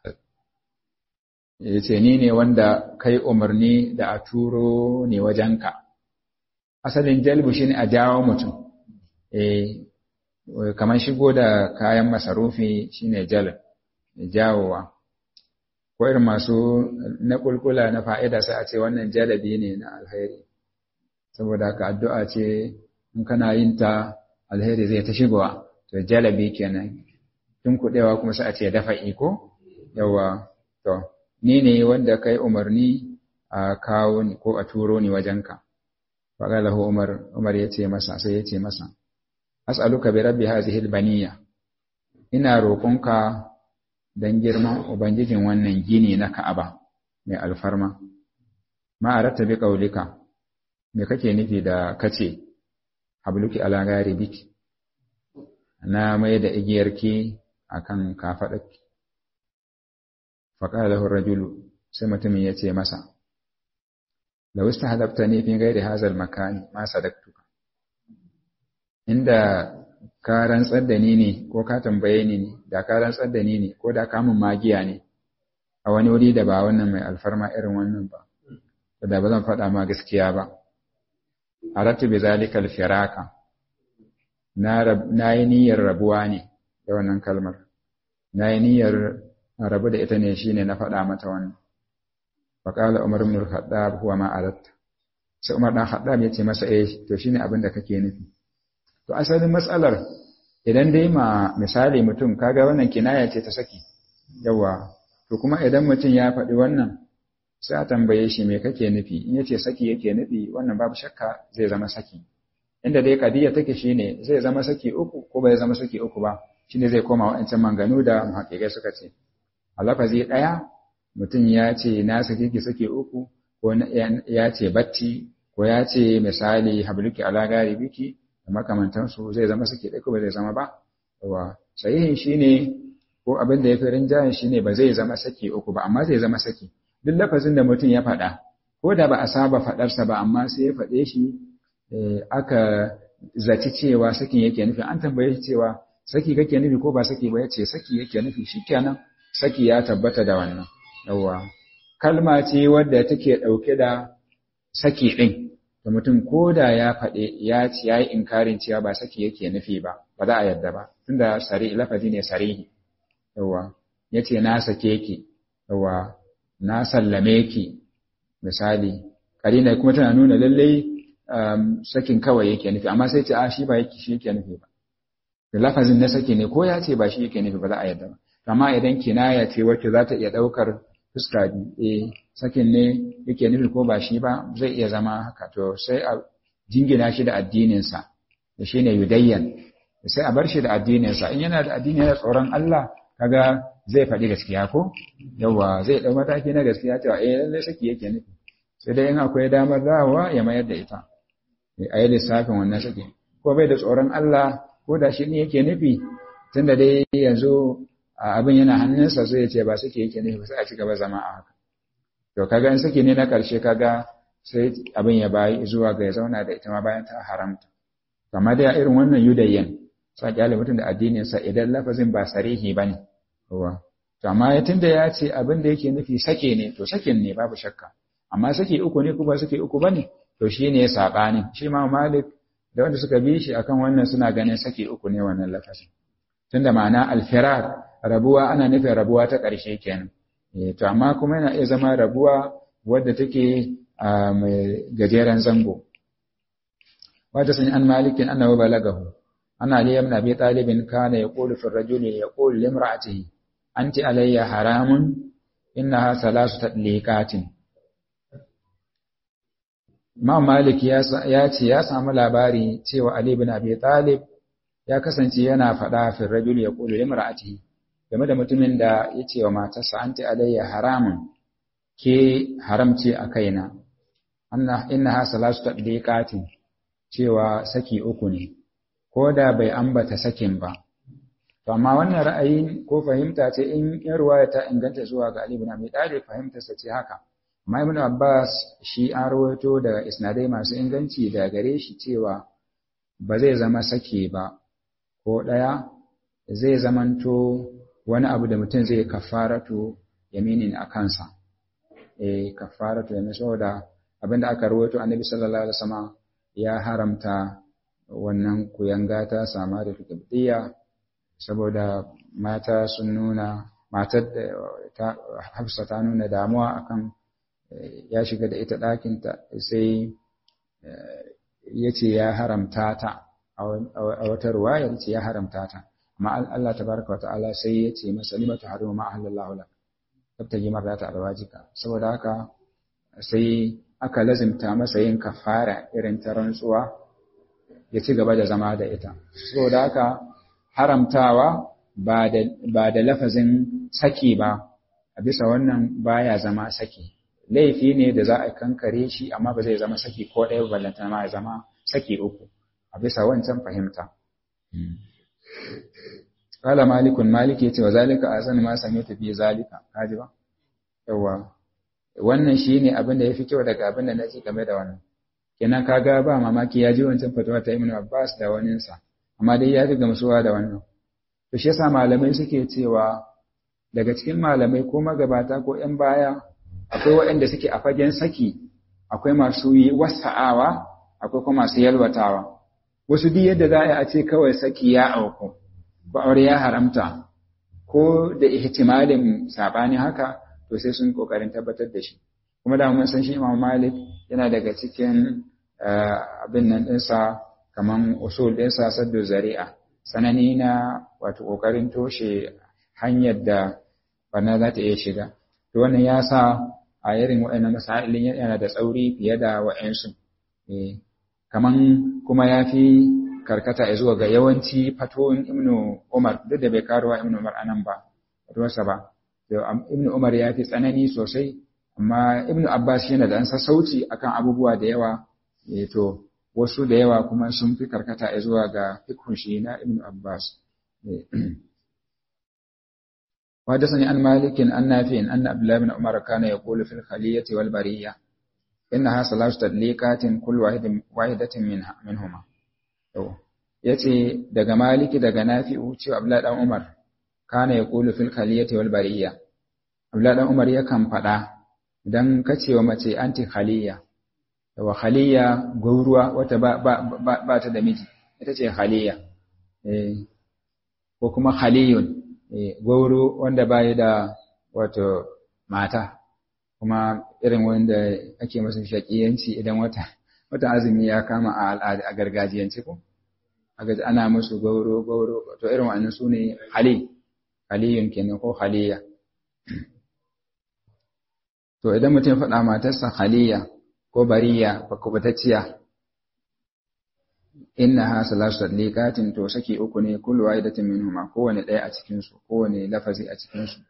yace ni ne wanda kai umarni da a turo ne wajenka asalin jalbu shine a jawo mutum eh kamar shigo da kayan masarufi shine jalb jawowa ko irin masu na kulkula na fa'ida sai a ce wannan jalabi ne na alheri saboda ka addu'a ce in kana yin ta alheri zai ta shigowa to jalabi kenan tun kudewa kuma sai a ce dafa iko yawa to ni ne wanda kai umarni a kawo ni ko a turo ni wajenka faƙalahu umar umar ya ce masa sai ya ce masa as'aluka bi rabbi hadhihi albaniya ina roƙonka dan girman ubangijin wannan gini na Ka'aba mai alfarma ma aratta bi qaulika me kake nufi da kace habluki ala gari biki na mai da igiyarki akan kafadarki faqala lahu rajulu sai mutumin ya ce masa law istahadabtani fi ghairi hadha al-makani ma sadaqtuka inda ka rantsar da ni ne ko ka tambaye ni ne da ka rantsar da ni ne ko da ka mun magiya ne a wani wuri da ba wannan mai alfarma irin wannan ba da ba zan faɗa ma gaskiya ba aratu bi zalika al-firaka na yi niyyar rabuwa ne da wannan kalmar na yi niyyar rabu da ita ne shine na faɗa mata wannan faqala umar ibn al-khattab huwa ma aratta sai umar dan khattab ya ce masa eh to shine abin da kake nufi To asalin matsalar idan dai ma misali mutum kaga wannan kinaya ce ta saki yawa to kuma idan mutum ya faɗi wannan sai a tambaye shi me kake nufi in yace saki yake nufi wannan babu shakka zai zama saki inda dai kadiya take shine zai zama saki uku ko bai zama saki uku ba shine zai koma wa'ancan manganu da muhaqqiqai suka ce a lafazi daya mutum ya ce na saki ki saki uku ko ya ce bacci ko ya ce misali habluki ala gari biki da makamantansu zai zama suke ɗaya ba zai zama ba wa sahihin shine ko abin da ya fi rinjayen shine ba zai zama saki uku ba amma zai zama saki duk lafazin da mutum ya faɗa ko da ba a saba faɗarsa ba amma sai ya faɗe shi aka zaci cewa sakin yake nufi an tambaye shi cewa saki kake nufi ko ba saki ba ya ce saki yake nufi shikenan saki ya tabbata da wannan yawa kalma ce wadda take ɗauke da saki ɗin da mutum ko da ya faɗe ya ci ya yi inkarin cewa ba saki yake nufi ba ba za a yadda ba tunda sari lafazi ne sarihi yawa ya ce na sake ki yawa na sallame ki misali karina kuma tana nuna lallai sakin kawai yake nufi amma sai ce a shi ba yake shi yake nufi ba da lafazin na saki ne ko ya ce ba shi yake nufi ba za a yadda ba amma idan kinaya ce wacce za ta iya ɗaukar fuska biyu eh sakin ne yake nufi ko ba shi ba zai iya zama haka to sai a jingina shi da addininsa da shi ne yudayyan sai a bar shi da addininsa in yana da addini yana tsoron Allah kaga zai faɗi gaskiya ko yawa zai ɗau mataki na gaskiya cewa eh lallai saki yake nufi sai dai in akwai damar dawowa ya mayar da ita a yi lissafin wannan saki ko bai da tsoron Allah ko da shi ne yake nufi tunda dai yanzu abin yana hannunsa sai ya ce ba saki yake nufi sai a ci gaba zama a haka to kaga in saki ne na ƙarshe kaga sai abin ya bayi zuwa ga ya zauna da ita ma bayan ta haramta amma dai irin wannan yudayyan sa kyale mutum da addinin sa idan lafazin ba sarihi bane kowa to amma ya tunda ya ce abin da yake nufi sake ne to sakin ne babu shakka amma sake uku ne ko ba sake uku bane to shine sabanin shi ma Malik da wanda suka bi shi akan wannan suna ganin sake uku ne wannan lafazin tunda ma'ana alfirar rabuwa ana nufin rabuwa ta ƙarshe kenan to amma kuma yana iya zama rabuwa wadda take mai gajeren zango wata sun an malikin annahu balagahu ana ali ibn abi talib kana yaqulu fi ar-rajuli yaqulu li imra'atihi anti alayya haramun innaha salasu tadliqatin ma malik ya ce ya samu labari cewa ali ibn abi talib ya kasance yana faɗa fi rajul ya qulu limra'atihi game da mutumin da ya ce wa matarsa anti alayya haramun ke haramce a kaina anna innaha salasu tadliqatin cewa saki uku ne ko da bai ambata sakin ba to amma wannan ra'ayi ko fahimta ce in yan ruwaya ta inganta zuwa ga Ali ibn Abi Talib fahimtarsa ce haka amma Ibn Abbas shi an rawaito daga isnadai masu inganci da gare shi cewa ba zai zama sake ba ko ɗaya zai zamanto wani abu da mutum zai kafaratu yaminin a kansa eh kafaratu yamin saboda abinda aka rawaito annabi sallallahu alaihi wasallam ya haramta wannan kuyanga ta sama da tukabdiya saboda mata sun nuna matar ta Hafsa ta nuna damuwa akan ya shiga da ita ɗakinta sai ya ce ya haramta ta a wata ruwaya ya ce ya haramta ta amma Allah tabaraka wa ta'ala sai ya ce masa limatu harimu ma ahlallahu lak tabtaji marrata alwajika saboda haka sai aka lazimta masa yin kafara irin ta rantsuwa ya ci gaba da zama da ita saboda haka haramtawa ba da ba da lafazin saki ba a bisa wannan baya zama saki laifi ne da za a kankare shi amma ba zai zama saki ko ɗaya ballanta ma ya zama saki uku a bisa wancan fahimta Kala malikun maliki ce wa zalika a sani ma same ta fi zalika, kaji ba? Yawa, wannan shi ne abin da ya fi kyau daga abin da na ji game da wannan. Kenan kaga ba mamaki ya ji wancan fatuwa ta Ibn Abbas da waninsa, amma dai ya fi gamsuwa da wannan. To shi yasa malamai suke cewa daga cikin malamai ko magabata ko ‘yan baya akwai waɗanda suke a fagen saki, akwai masu yi wasa'awa, akwai kuma masu yalwatawa. Wasu duk yadda za a ce kawai saki ya auku, ko aure ya haramta ko da ihtimalin sabani haka to sai sun kokarin tabbatar da shi kuma da mun san shi Imam Malik yana daga cikin abin nan dinsa kaman usul dinsa saddu zari'a sanani na wato kokarin toshe hanyar da bana za ta iya shiga to wannan ya sa a irin waɗannan masailin yana da tsauri fiye da wa'ansu kaman kuma ya fi karkata zuwa ga yawanci fatoyin Ibn Umar duk da bai karuwa Ibn Umar anan ba fatuwarsa ba Ibn Umar ya fi tsanani sosai amma Ibn Abbas yana da an sassauci akan abubuwa da yawa to wasu da yawa kuma sun fi karkata zuwa ga fikhun shi na Ibn Abbas وحدثني عن مالك عن نافع أن عبد الله بن عمر كان يقول في الخلية والبرية إنها ثلاث تدليقات كل واحد واحدة منها منهما ya ce daga maliki daga nafi'u cewa abla dan umar kana ya kulu fil khaliyati wal bariya abla dan umar yakan faɗa idan ka ce wa mace anti khaliya wa khaliya gauruwa wata ba, ba, ba, ba ta da miji ita ce khaliya eh, ko kuma khaliyun eh, gauru wanda bayi da wato mata kuma irin wanda ake masa shakiyanci idan wata wata azumi ya kama a al'ada a gargajiyance ko aga ana musu gauro gauro to irin wannan su ne hali haliyun kenan ko haliya to idan mutum faɗa matarsa haliya ko bariya ko kubatacciya innaha salasu tadliqatin to saki uku ne kullu wahidatin minhuma kowane ɗaya a cikin su kowane lafazi a cikin su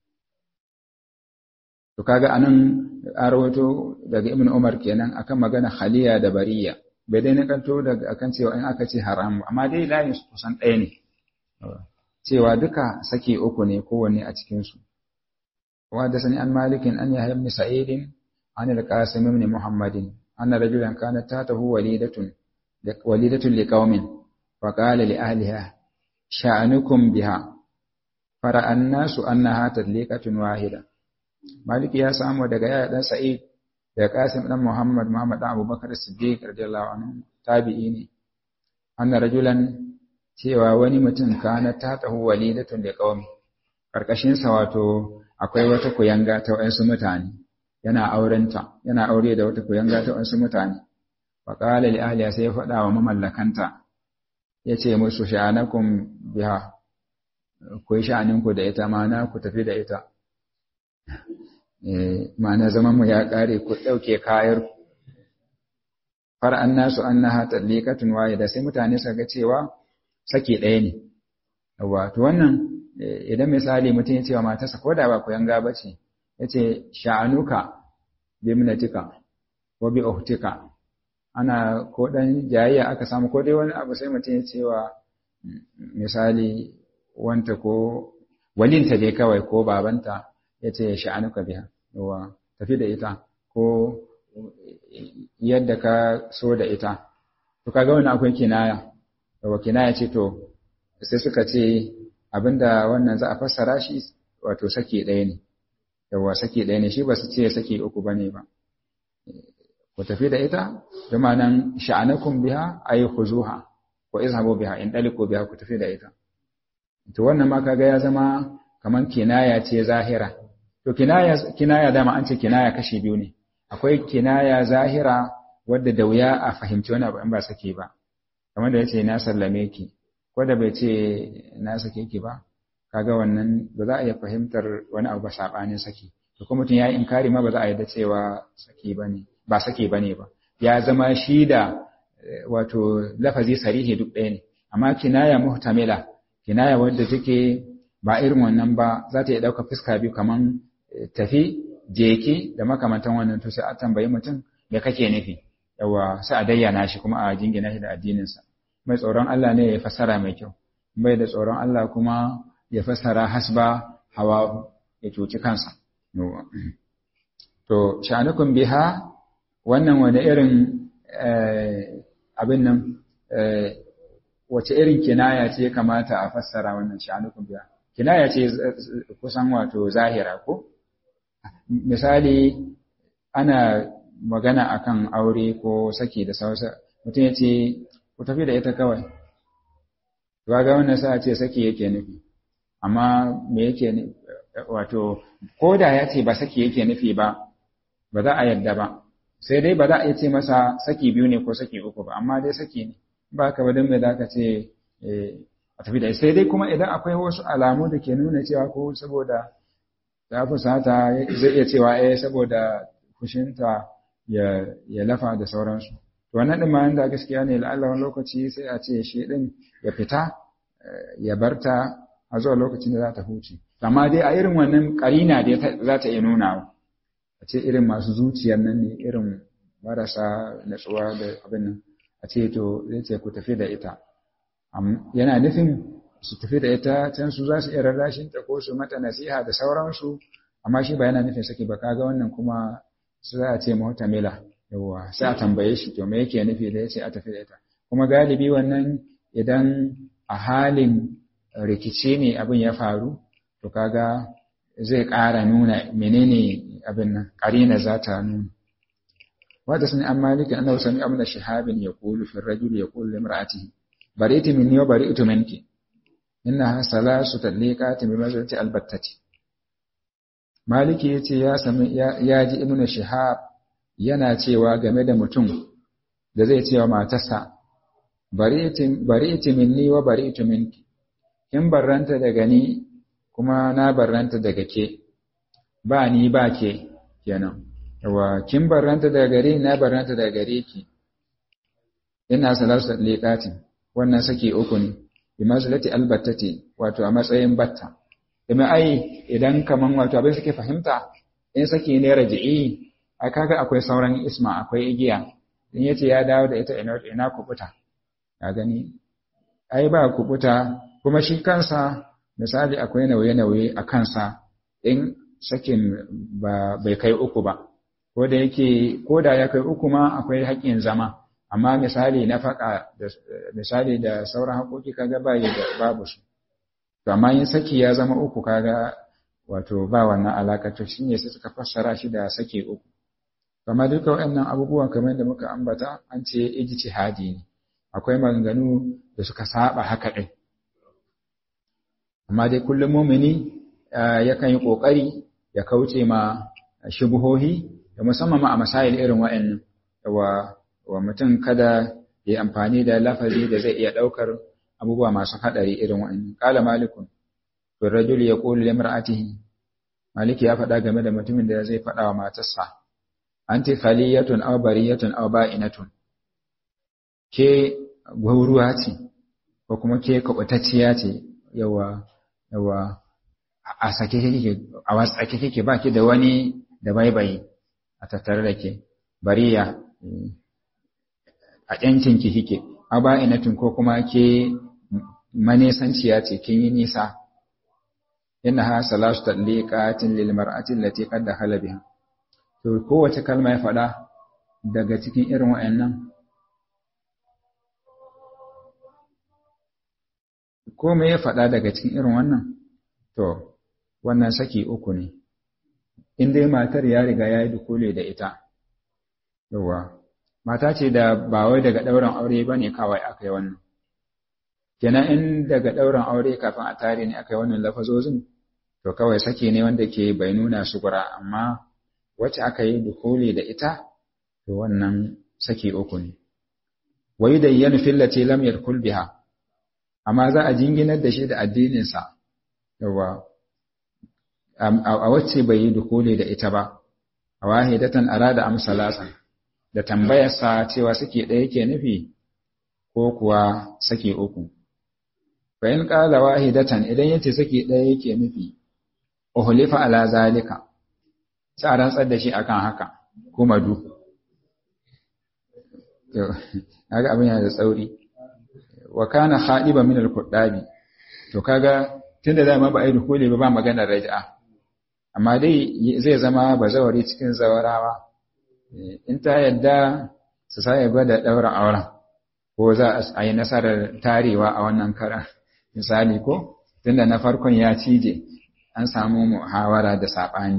to kaga anan an rawato daga ibnu umar kenan akan magana haliya da bariya bai dai nakanto daga akan cewa in aka ce haram amma dai layin su kusan ɗaya ne cewa duka saki uku ne kowanne a cikin su wa da sani an malikin an yahya ibn sa'id an al-qasim ibn muhammadin anna rajulan kanat tatahu walidatun walidatun liqaumin fa qala li ahliha sha'anukum biha fara annasu annaha tadliqatun wahida maliki ya samu daga yaya dan sa'id da Qasim dan Muhammad Muhammad dan Abubakar Siddiq radiyallahu anhu tabi'i ne anna rajulan cewa wani mutum kana ta tahu walidatun da qaumi karkashin sa wato akwai wata kuyanga ta wayansu mutane yana aurenta yana aure da wata kuyanga ta wayansu mutane fa qala li ahliha sai ya faɗa wa mamallakanta yace musu sha'anakum biha ku yi sha'aninku da ita ma na ku tafi da ita ma'ana zamanmu ya ƙare ku ɗauke kayar far'an nasu an na hatar likatun waye da sai mutane suka ga cewa saki ɗaya ne yawa to wannan idan misali mutum ya ce wa matarsa ko da ba ku yanga ba ce ya ce sha'anuka bi minatika ko bi uhtika ana ko dan jayayya aka samu ko dai wani abu sai mutum ya ce wa misali wanta ko walinta dai kawai ko babanta ya ce sha'anuka biya yawa tafi da ita ko yadda ka so da ita to kaga wani akwai kinaya yawa kinaya ce to sai suka ce abinda wannan za a fassara shi wato saki ɗaya ne yawa saki ɗaya ne shi ba su ce saki uku ba ne ba ku tafi da ita da ma'anan sha'anakum biha ay khuzuha ko izhabu biha in daliku biha ku tafi da ita to wannan ma kaga ya zama kaman kinaya ce zahira to kinaya kinaya dama an ce kinaya kashi biyu ne akwai kinaya zahira wadda da wuya a fahimci wani abu in ba sake ba kamar da yace na sallame ki ko da bai ce na sake ki ba kaga wannan ba za a iya fahimtar wani abu ba sabanin saki to kuma mutum ya yi inkari ma ba za a yarda cewa saki bane ba sake bane ba ya zama shi da wato lafazi sarihi duk ɗaya ne amma kinaya muhtamila kinaya wadda take ba irin wannan ba za ta iya ɗauka fuska biyu kaman tafi jeki da makamantan wannan to sai a tambayi mutum me kake nufi yawa sai a dayyana shi kuma a jingina shi da addininsa mai tsoron Allah ne ya fassara mai kyau bai da tsoron Allah kuma ya fassara hasba hawa ya cuci kansa to sha'anukum biha wannan wani irin abin nan wace irin kinaya ce kamata a fassara wannan sha'anukun biya kinaya ce kusan wato zahira ko misali ana magana akan aure ko saki da sausa mutum ya ce ku tafi da ita kawai ga wannan sa ce saki yake nufi amma me yake wato ko da ya ce ba saki yake nufi ba ba za a yadda ba sai dai ba za a ce masa saki biyu ne ko saki uku ba amma dai saki ne ba ka wadin mai za ka ce a tafi da sai dai kuma idan akwai wasu alamu da ke nuna cewa ko saboda ta fusata zai iya cewa eh saboda fushinta ya lafa da sauransu to wannan din ma da gaskiya ne la'alla wani lokaci sai a ce shi din ya fita ya barta a zuwa lokacin da za ta huce amma dai a irin wannan karina dai za ta iya nuna a ce irin masu zuciyar nan ne irin marasa natsuwa da abin nan a ce to zai ce ku tafi da ita yana nufin su tafi da ita can su za su iya rarrashin ta ko su mata nasiha da sauransu amma shi ba yana nufin saki ba kaga wannan kuma su za a ce muhtamila yawa sai a tambaye shi to me yake nufi da yace a tafi da ita kuma galibi wannan idan a halin rikici ne abin ya faru to kaga zai ƙara nuna menene abin nan ƙarina za ta nuna wata sani an maliki annahu sami amna shahabin yaqulu fi ar-rajul yaqulu li imra'atihi bari'tu minni wa bari'tu minki innaha salasu tadliqatin bi mazati albattati maliki yace ya sami ya ji ibnu shihab yana cewa game da mutum da zai cewa matarsa bari'tu minni wa bari'tu minki kin barranta daga ni kuma na barranta daga ke ba ni ba ke kenan yawa kin barranta daga gare na barranta daga gare ki ina salatu liqatin wannan saki uku ne bi mazlati albattati wato a matsayin batta kuma ai idan kaman wato abin suke fahimta in saki ne raji'i a kaga akwai sauran isma akwai igiya in yace ya dawo da ita ina ina kubuta ka gani ai ba kubuta kuma shi kansa misali akwai nauye-nauye a kansa in sakin ba bai kai uku ba ko da yake ko da ya kai uku ma akwai haƙƙin zama amma misali na faƙa da misali da sauran haƙoƙi kaga ba da babu su to amma yin saki ya zama uku kaga wato ba wannan alaƙa to shine sai suka fassara shi da saki uku amma duka waɗannan abubuwan kamar da muka ambata an ce ijtihadi ne akwai maganganu da suka saba haka ɗin amma dai kullum mumini yakan yi ƙoƙari ya kauce ma shubuhohi da musamman ma a masail irin wa'annan wa wa mutum kada ya amfani da lafazi da zai iya ɗaukar abubuwa masu haɗari irin wa'annan qala malikun to rajul yaqulu li imra'atihi maliki ya faɗa game da mutumin da zai faɗa wa matarsa anti khaliyatun aw bariyatun aw ba'inatun ke gwauruwa ce ko kuma ke kuɓutacciya ce yawa yawa a sake kike a wasake kike ba ki da wani da baibayi a tattare da ke bariya a ƴancin ki kike a ba inatin ko kuma ke manesanciya ce kin yi nisa innaha salatu tadliqatin lil mar'ati allati qad dakhala biha to kowace kalma ya faɗa daga cikin irin wayannan ko me ya faɗa daga cikin irin wannan to wannan saki uku ne in dai matar ya riga ya yi dukule da ita yawa mata ce da ba wai daga ɗaurin aure ba ne kawai aka yi wannan kenan in daga ɗaurin aure kafin a tare ne aka yi wannan lafazozin to kawai saki ne wanda ke bai nuna su gura amma wacce aka yi dukule da ita to wannan saki uku ne wai da yana fillati lam yadkhul biha amma za a jinginar da shi da addininsa yawa a wacce bai yi dukule da ita ba a wahidatan arada amsalasan da tambayarsa cewa suke ɗaya ke nufi ko kuwa sake uku fa in qala wahidatan idan yace sake ɗaya yake nufi uhlifa ala zalika sai a rantsar da shi akan haka kuma du kaga abin yana da tsauri wa kana khaiba min al-quddabi to kaga tunda dama ba ai dukule ba ba maganar raj'a amma dai zai zama bazawari cikin zawarawa in ta yadda su sa ya gwada daura auren ko za a yi nasarar tarewa a wannan karan misali ko tunda na farkon ya cije an samu muhawara da saɓani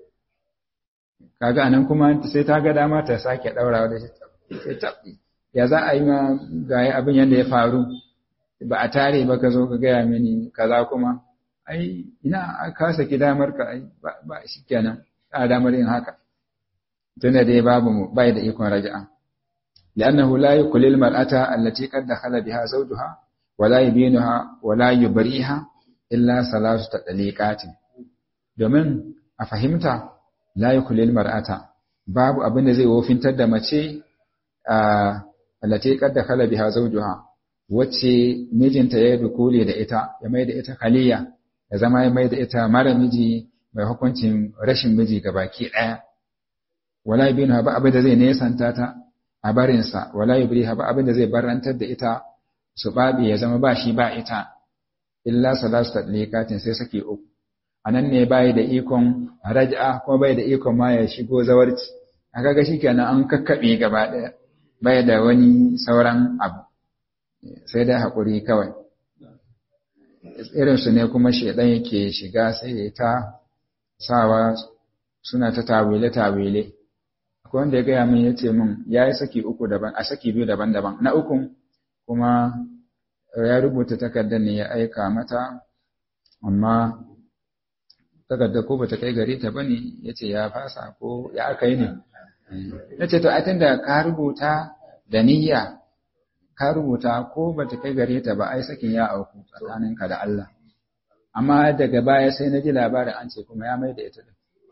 kaga anan kuma sai ta ga dama ta sake daurawa da shi ya za a yi ma ga abin yadda ya faru ba a tare ba ka zo ka gaya mini kaza kuma ai ina ka saki damar ka ai ba shi kenan a damar yin haka tunda dai babu mu bai da ikon raja'a li'annahu la yuqlil mar'ata allati qad dakhala biha zawjuha wa la yubinuha wa la yubriha illa salatu tadliqatin domin a fahimta la yuqlil mar'ata babu abin da zai wofintar da mace allati qad dakhala biha zawjuha wacce mijinta ya dukule da ita ya mai da ita khaliya ya zama ya mai da ita mara miji mai hukuncin rashin miji gabaki daya wala yubinha ba abin da zai nesanta ta a barinsa wala yubriha ba abin da zai barantar da ita su babi ya zama ba shi ba ita illa salasu tadliqatin sai sake uku anan ne bai da ikon raj'a ko bai da ikon ma ya shigo zawarci aka ga shikenan an kakkabe gaba daya bai da wani sauran abu sai dai hakuri kawai irin su ne kuma shedan yake shiga sai ya ta sawa suna ta tawile tawile akwai wanda ya gaya min ya ce min ya yi saki uku daban a saki biyu daban-daban na ukun kuma ya rubuta takardar ne ya aika mata amma takardar ko bata kai gare ta bane ya ce ya fasa ko ya aka yi ne na ce to a da ka rubuta da niyya ka rubuta ko bata kai gare ta ba ai sakin ya auku tsakaninka da Allah amma daga baya sai na ji labarin an ce kuma ya mai da ita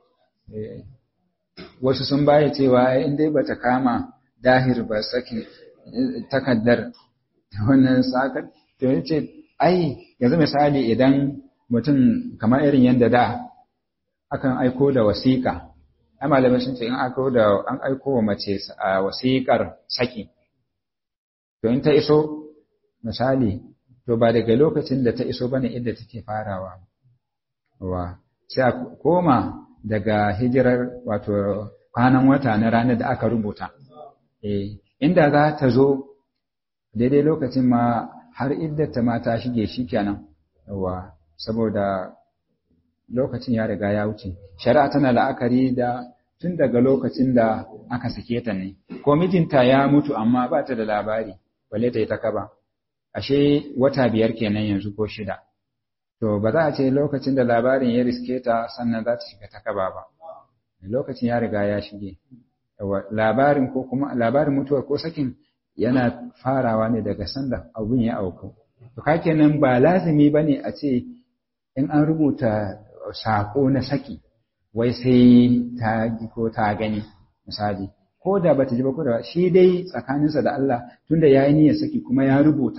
wasu sun baya cewa in dai bata kama dahir ba sakin takaddar wannan sakar to yace ai yanzu misali idan mutum kamar irin yanda da akan aiko da wasiƙa ai malamai sun ce in aiko da an aiko wa mace a wasiƙar saki to in ta iso misali to ba daga lokacin da ta iso bane inda take farawa wa sai a koma daga hijirar wato kwanan wata na ranar da aka rubuta. Eh, inda za ta zo daidai lokacin ma har iddata ma ta shige shi kenan, yawa, saboda lokacin ya riga ya wuce. Shari'a tana la'akari da tun daga lokacin da aka sake ta ne, ko mijinta ya mutu amma ba ta da labari, balle ta yi ta kaba. Ashe wata biyar kenan yanzu ko shida. to ba za a ce lokacin da labarin ya riske ta sannan za ta shiga ta kaba ba lokacin ya riga ya shige labarin ko kuma labarin mutuwar ko sakin yana farawa ne daga sanda abun ya auku to kenan ba lazimi bane a ce in an rubuta sako na saki wai sai ta ji ko ta gani misali ko da bata ji ba ko da shi dai tsakaninsa da Allah tunda yayi niyyar saki kuma ya rubuta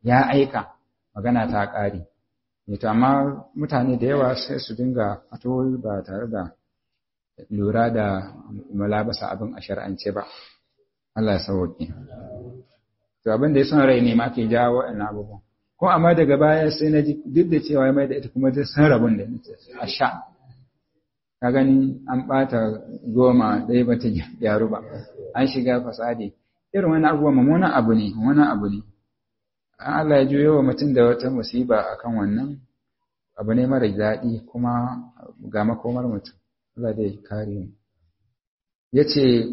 ya aika magana ta ƙare to amma mutane da yawa sai su dinga fatoyi ba tare da lura da malabasa abin a shar'ance ba Allah ya sauke to abin da ya son rai ne ma ke jawo waɗannan abubuwan ko amma daga baya sai na ji duk da cewa mai da ita kuma duk san rabon da a sha ka gani an ɓata goma ɗaya ba ta gyaru ba an shiga fasadi irin wani abubuwa mummunan abu ne mummunan abu ne Allah ya juyo wa mutum da wata musiba akan wannan abu ne mara daɗi kuma ga makomar mutum Allah dai kare mu yace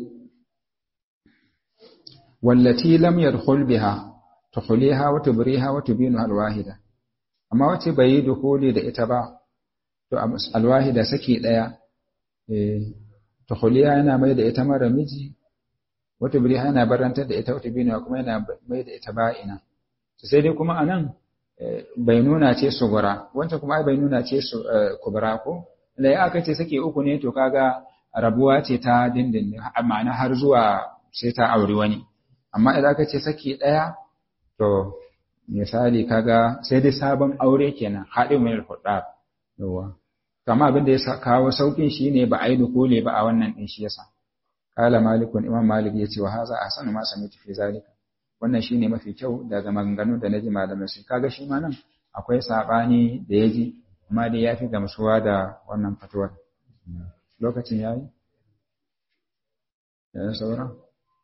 wallati lam yadkhul biha tukhliha wa tubriha wa tubinu alwahida amma wace bai yi dukuli da ita ba to alwahida saki daya eh tukhliha yana mai da ita mara miji wa tubriha yana barantar da ita wa tubinu kuma yana mai da ita ba'ina sai dai kuma anan bai nuna ce sugura wancan kuma bai nuna ce su kubra ko da ya aka ce sake uku ne to kaga rabuwa ce ta dindin ma'ana har zuwa sai ta auri wani amma idan aka ce sake daya to misali kaga sai dai sabon aure kenan haɗin mai hudda yawa kama abin da ya kawo saukin shine ba a yi dukule ba a wannan din shi yasa kala malikun imam malik ya ce wa haza ahsanu ma sami'tu fi zalika wannan shine mafi kyau daga maganganu da naji malamai su kaga shi ma nan akwai sabani da yaji amma dai yafi gamsuwa da wannan fatuwar lokacin yayi ya saura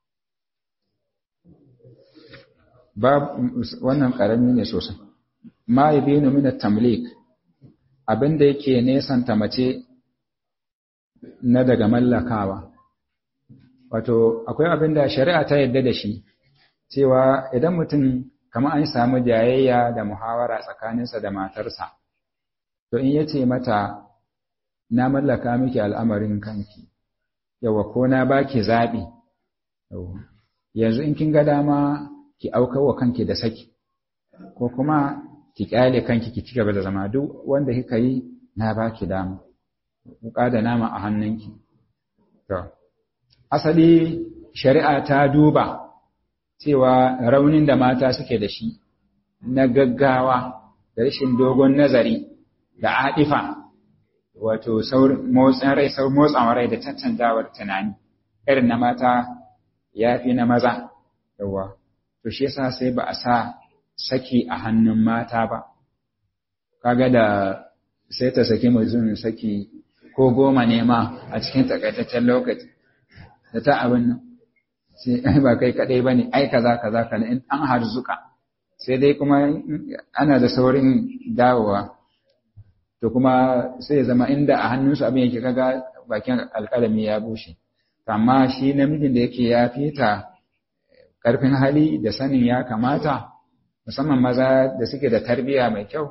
bab wannan karami ne sosai ma yabinu min at-tamlik abinda yake nesanta mace na daga mallakawa wato akwai abinda shari'a ta yadda da shi cewa idan mutum kamar an samu jayayya da muhawara tsakaninsa da matarsa to in yace mata na mallaka miki al'amarin kanki yawa ko na baki zabi yanzu in kin ga dama ki auka wa kanki da saki ko kuma ki kyale kanki ki cigaba da zama duk wanda kika yi na baki dama wuka da nama a hannunki to asali shari'a ta duba cewa raunin da mata suke da shi na gaggawa da rashin dogon nazari da adifa wato motsin rai sau motsawa rai da cancanzawar tunani irin na mata ya fi na maza yawa to shi yasa sai ba a sa saki a hannun mata ba kaga da sai ta saki mutum saki ko goma ne ma a cikin takaitaccen lokaci da ta abin nan sai ba kai kadai bane ai kaza kaza kana in an harzuka sai dai kuma ana da saurin dawowa to kuma sai zama inda a hannunsu abin yake kaga bakin alƙalami ya bushe amma shi namijin da yake ya fita ƙarfin hali da sanin ya kamata musamman maza da suke da tarbiyya mai kyau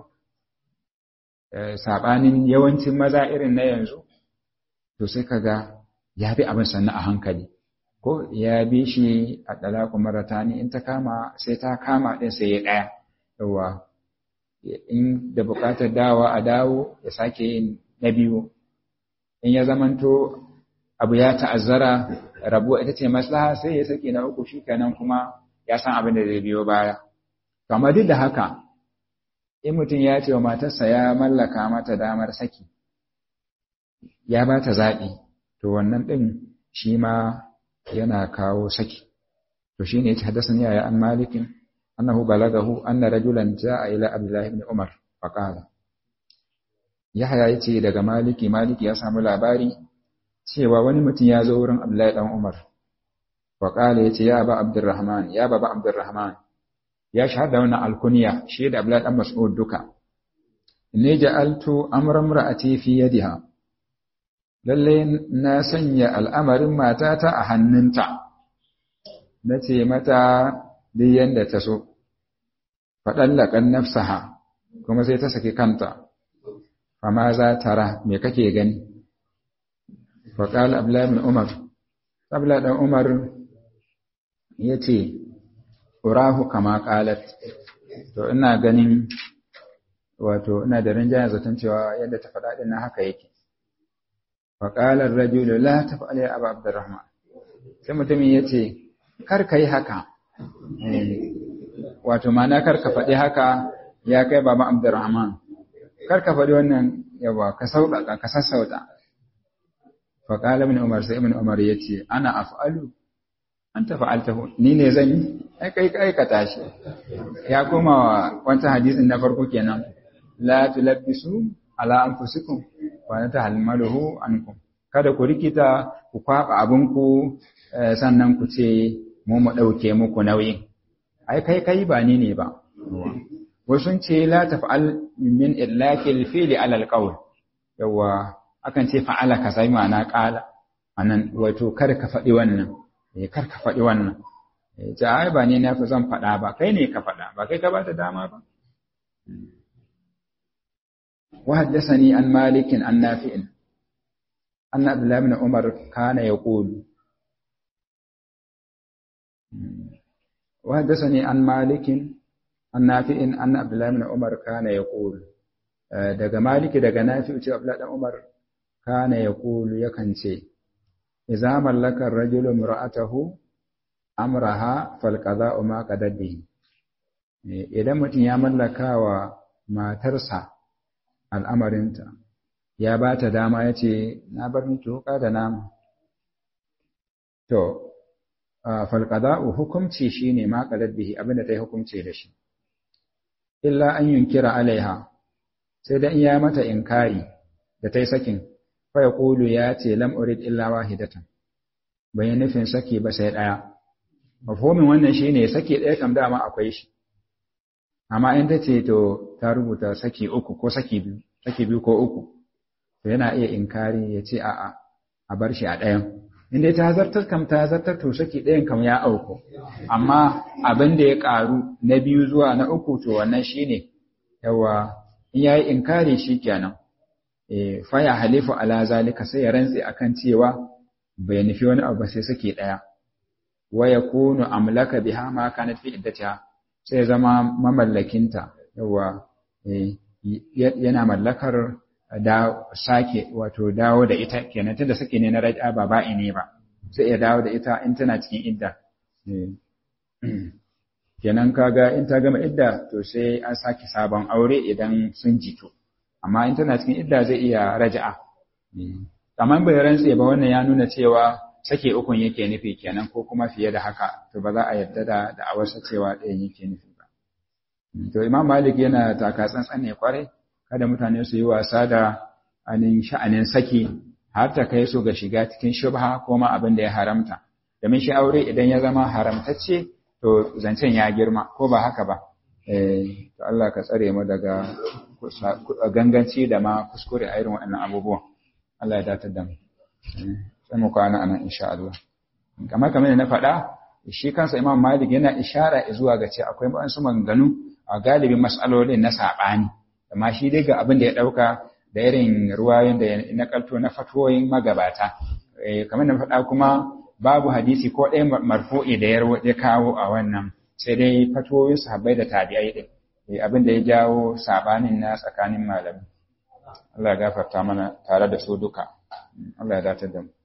saɓanin yawancin maza irin na yanzu to sai kaga ya bi abin sannu a hankali ko ya bi shi a ɗalaku maratani in ta kama sai ta kama ɗin sai ya ɗaya yawa in da buƙatar dawa a dawo ya sake yin na biyu in ya zamanto abu ya ta'azzara rabuwa ita ce maslaha sai ya sake na uku shi kenan kuma ya san abin da zai biyo baya kamar duk da haka in mutum ya ce wa matarsa ya mallaka mata damar saki ya ba ta zaɓi to wannan ɗin shi ma yana kawo saki to shi ne ya haddasa ya an malikin annahu balagahu anna rajulan ja'a ila abdullahi ibn umar faqala yahya yace daga maliki maliki ya samu labari cewa wani mutum ya zo wurin abdullahi dan umar faqala yace ya ba abdurrahman ya baba abdurrahman ya shahada wannan alkunya shi da abdullahi dan mas'ud duka ne ja'altu amran ra'ati fi yadiha lalle na sanya al'amarin matata a hannunta nace mata duk yanda ta so faɗallakan nafsaha kuma sai ta saki kanta fama za tara me kake gani faƙal abdullahi bin umar abdullahi ɗan umar ya ce urahu kama ƙalat to ina ganin wato ina da rinjayen zaton cewa yadda ta faɗa ɗin haka yake faƙalar rajulu la ta faɗa ya abu abdurrahman sai mutumin ya ce kar ka yi haka wato mana kar ka faɗi haka ya kai baba Abdurrahman kar ka faɗi wannan yawa ka sauƙaƙa ka sassauta fa qala ibn Umar sai ibn Umar yace ana af'alu anta fa'altahu ni ne zan yi ai kai kai ka tashi ya koma wancan hadisin na farko kenan la tulabbisu ala anfusikum wa natahmaluhu ankum kada ku rikita ku kwaba abinku sannan ku ce mu mu dauke muku nauyin ai kai kai ba ni ne ba wasu ce la taf'al min illakil fi'li ala alqawl yawa akan ce fa'ala ka sai ma'ana qala anan wato kada ka faɗi wannan eh kar ka faɗi wannan eh ja ai ba ne na fi zan faɗa ba kai ne ka faɗa ba kai ka ba ta dama ba وحدثني عن مالك عن نافع أن عبد الله بن عمر كان يقول وحدثني عن مالك عن نافع أن عبد الله بن عمر كان يقول daga maliki daga nafi'u ce abdullahi dan umar kana yaqulu yakan ce idza mallaka ar-rajulu imra'atahu amraha fal qada'u ma qadaddi idan mutum ya mallaka wa matarsa al'amarinta ya ba ta dama ya ce na bar miki wuka da nama to falqada'u hukumci shine ma qadaddi abinda ta yi hukumci da shi illa an yunkira alaiha sai da in ya mata inkari da ta yi sakin fa ya ƙulu ya ce lam urid illa wahidatan bai nufin saki ba sai ɗaya mafhumin wannan shine saki ɗaya kam dama akwai shi amma in ta ce to ta rubuta saki uku ko saki biyu saki biyu ko uku to yana iya inkari ya ce a'a a bar shi a ɗayan in dai ta zartar kam ta zartar to saki ɗayan kam ya auku amma abin da ya ƙaru na biyu zuwa na uku to wannan shine yawa in yayi inkari shikenan eh fa ya halifu ala zalika sai ya rantse akan cewa bai nufi wani abu sai sake daya wa yakunu amlaka biha ma kanat fi iddatiha sai zama mamallakinta yawa eh yana mallakar da sake wato dawo da ita kenan tunda sake ne na raj'a ba ba'i ne ba sai ya dawo da ita in tana cikin idda kenan kaga in ta gama idda to sai an sake sabon aure idan sun jito amma in tana cikin idda zai iya raja'a amma bai rantse ba wannan ya nuna cewa sake ukun yake nufi kenan ko kuma fiye da haka to ba za a yarda da da'awarsa cewa ɗayan yake nufi ba to imam malik yana taka tsantsan ne kwarai kada mutane su yi wasa da anin sha'anin saki har ta kai su ga shiga cikin shubha ko ma abin da ya haramta domin shi aure idan ya zama haramtacce to zancen ya girma ko ba haka ba eh to Allah ka tsare mu daga ganganci da ma kuskure a irin waɗannan abubuwan Allah ya datar da mu sai mu kwana anan insha Allah kamar kamar na faɗa shi kansa Imam Malik yana ishara zuwa ga ce akwai wasu maganganu a galibin mas'alolin na saɓani amma shi dai ga abin da ya ɗauka da irin ruwayoyin da na kalto na fatoyin magabata kamar na faɗa kuma babu hadisi ko ɗaya marfu'i da ya kawo a wannan sai dai fatoyin sahabbai da tabi'ai ɗin abin da ya jawo sabanin na tsakanin malami Allah ya gafarta mana tare da su duka Allah ya datar da mu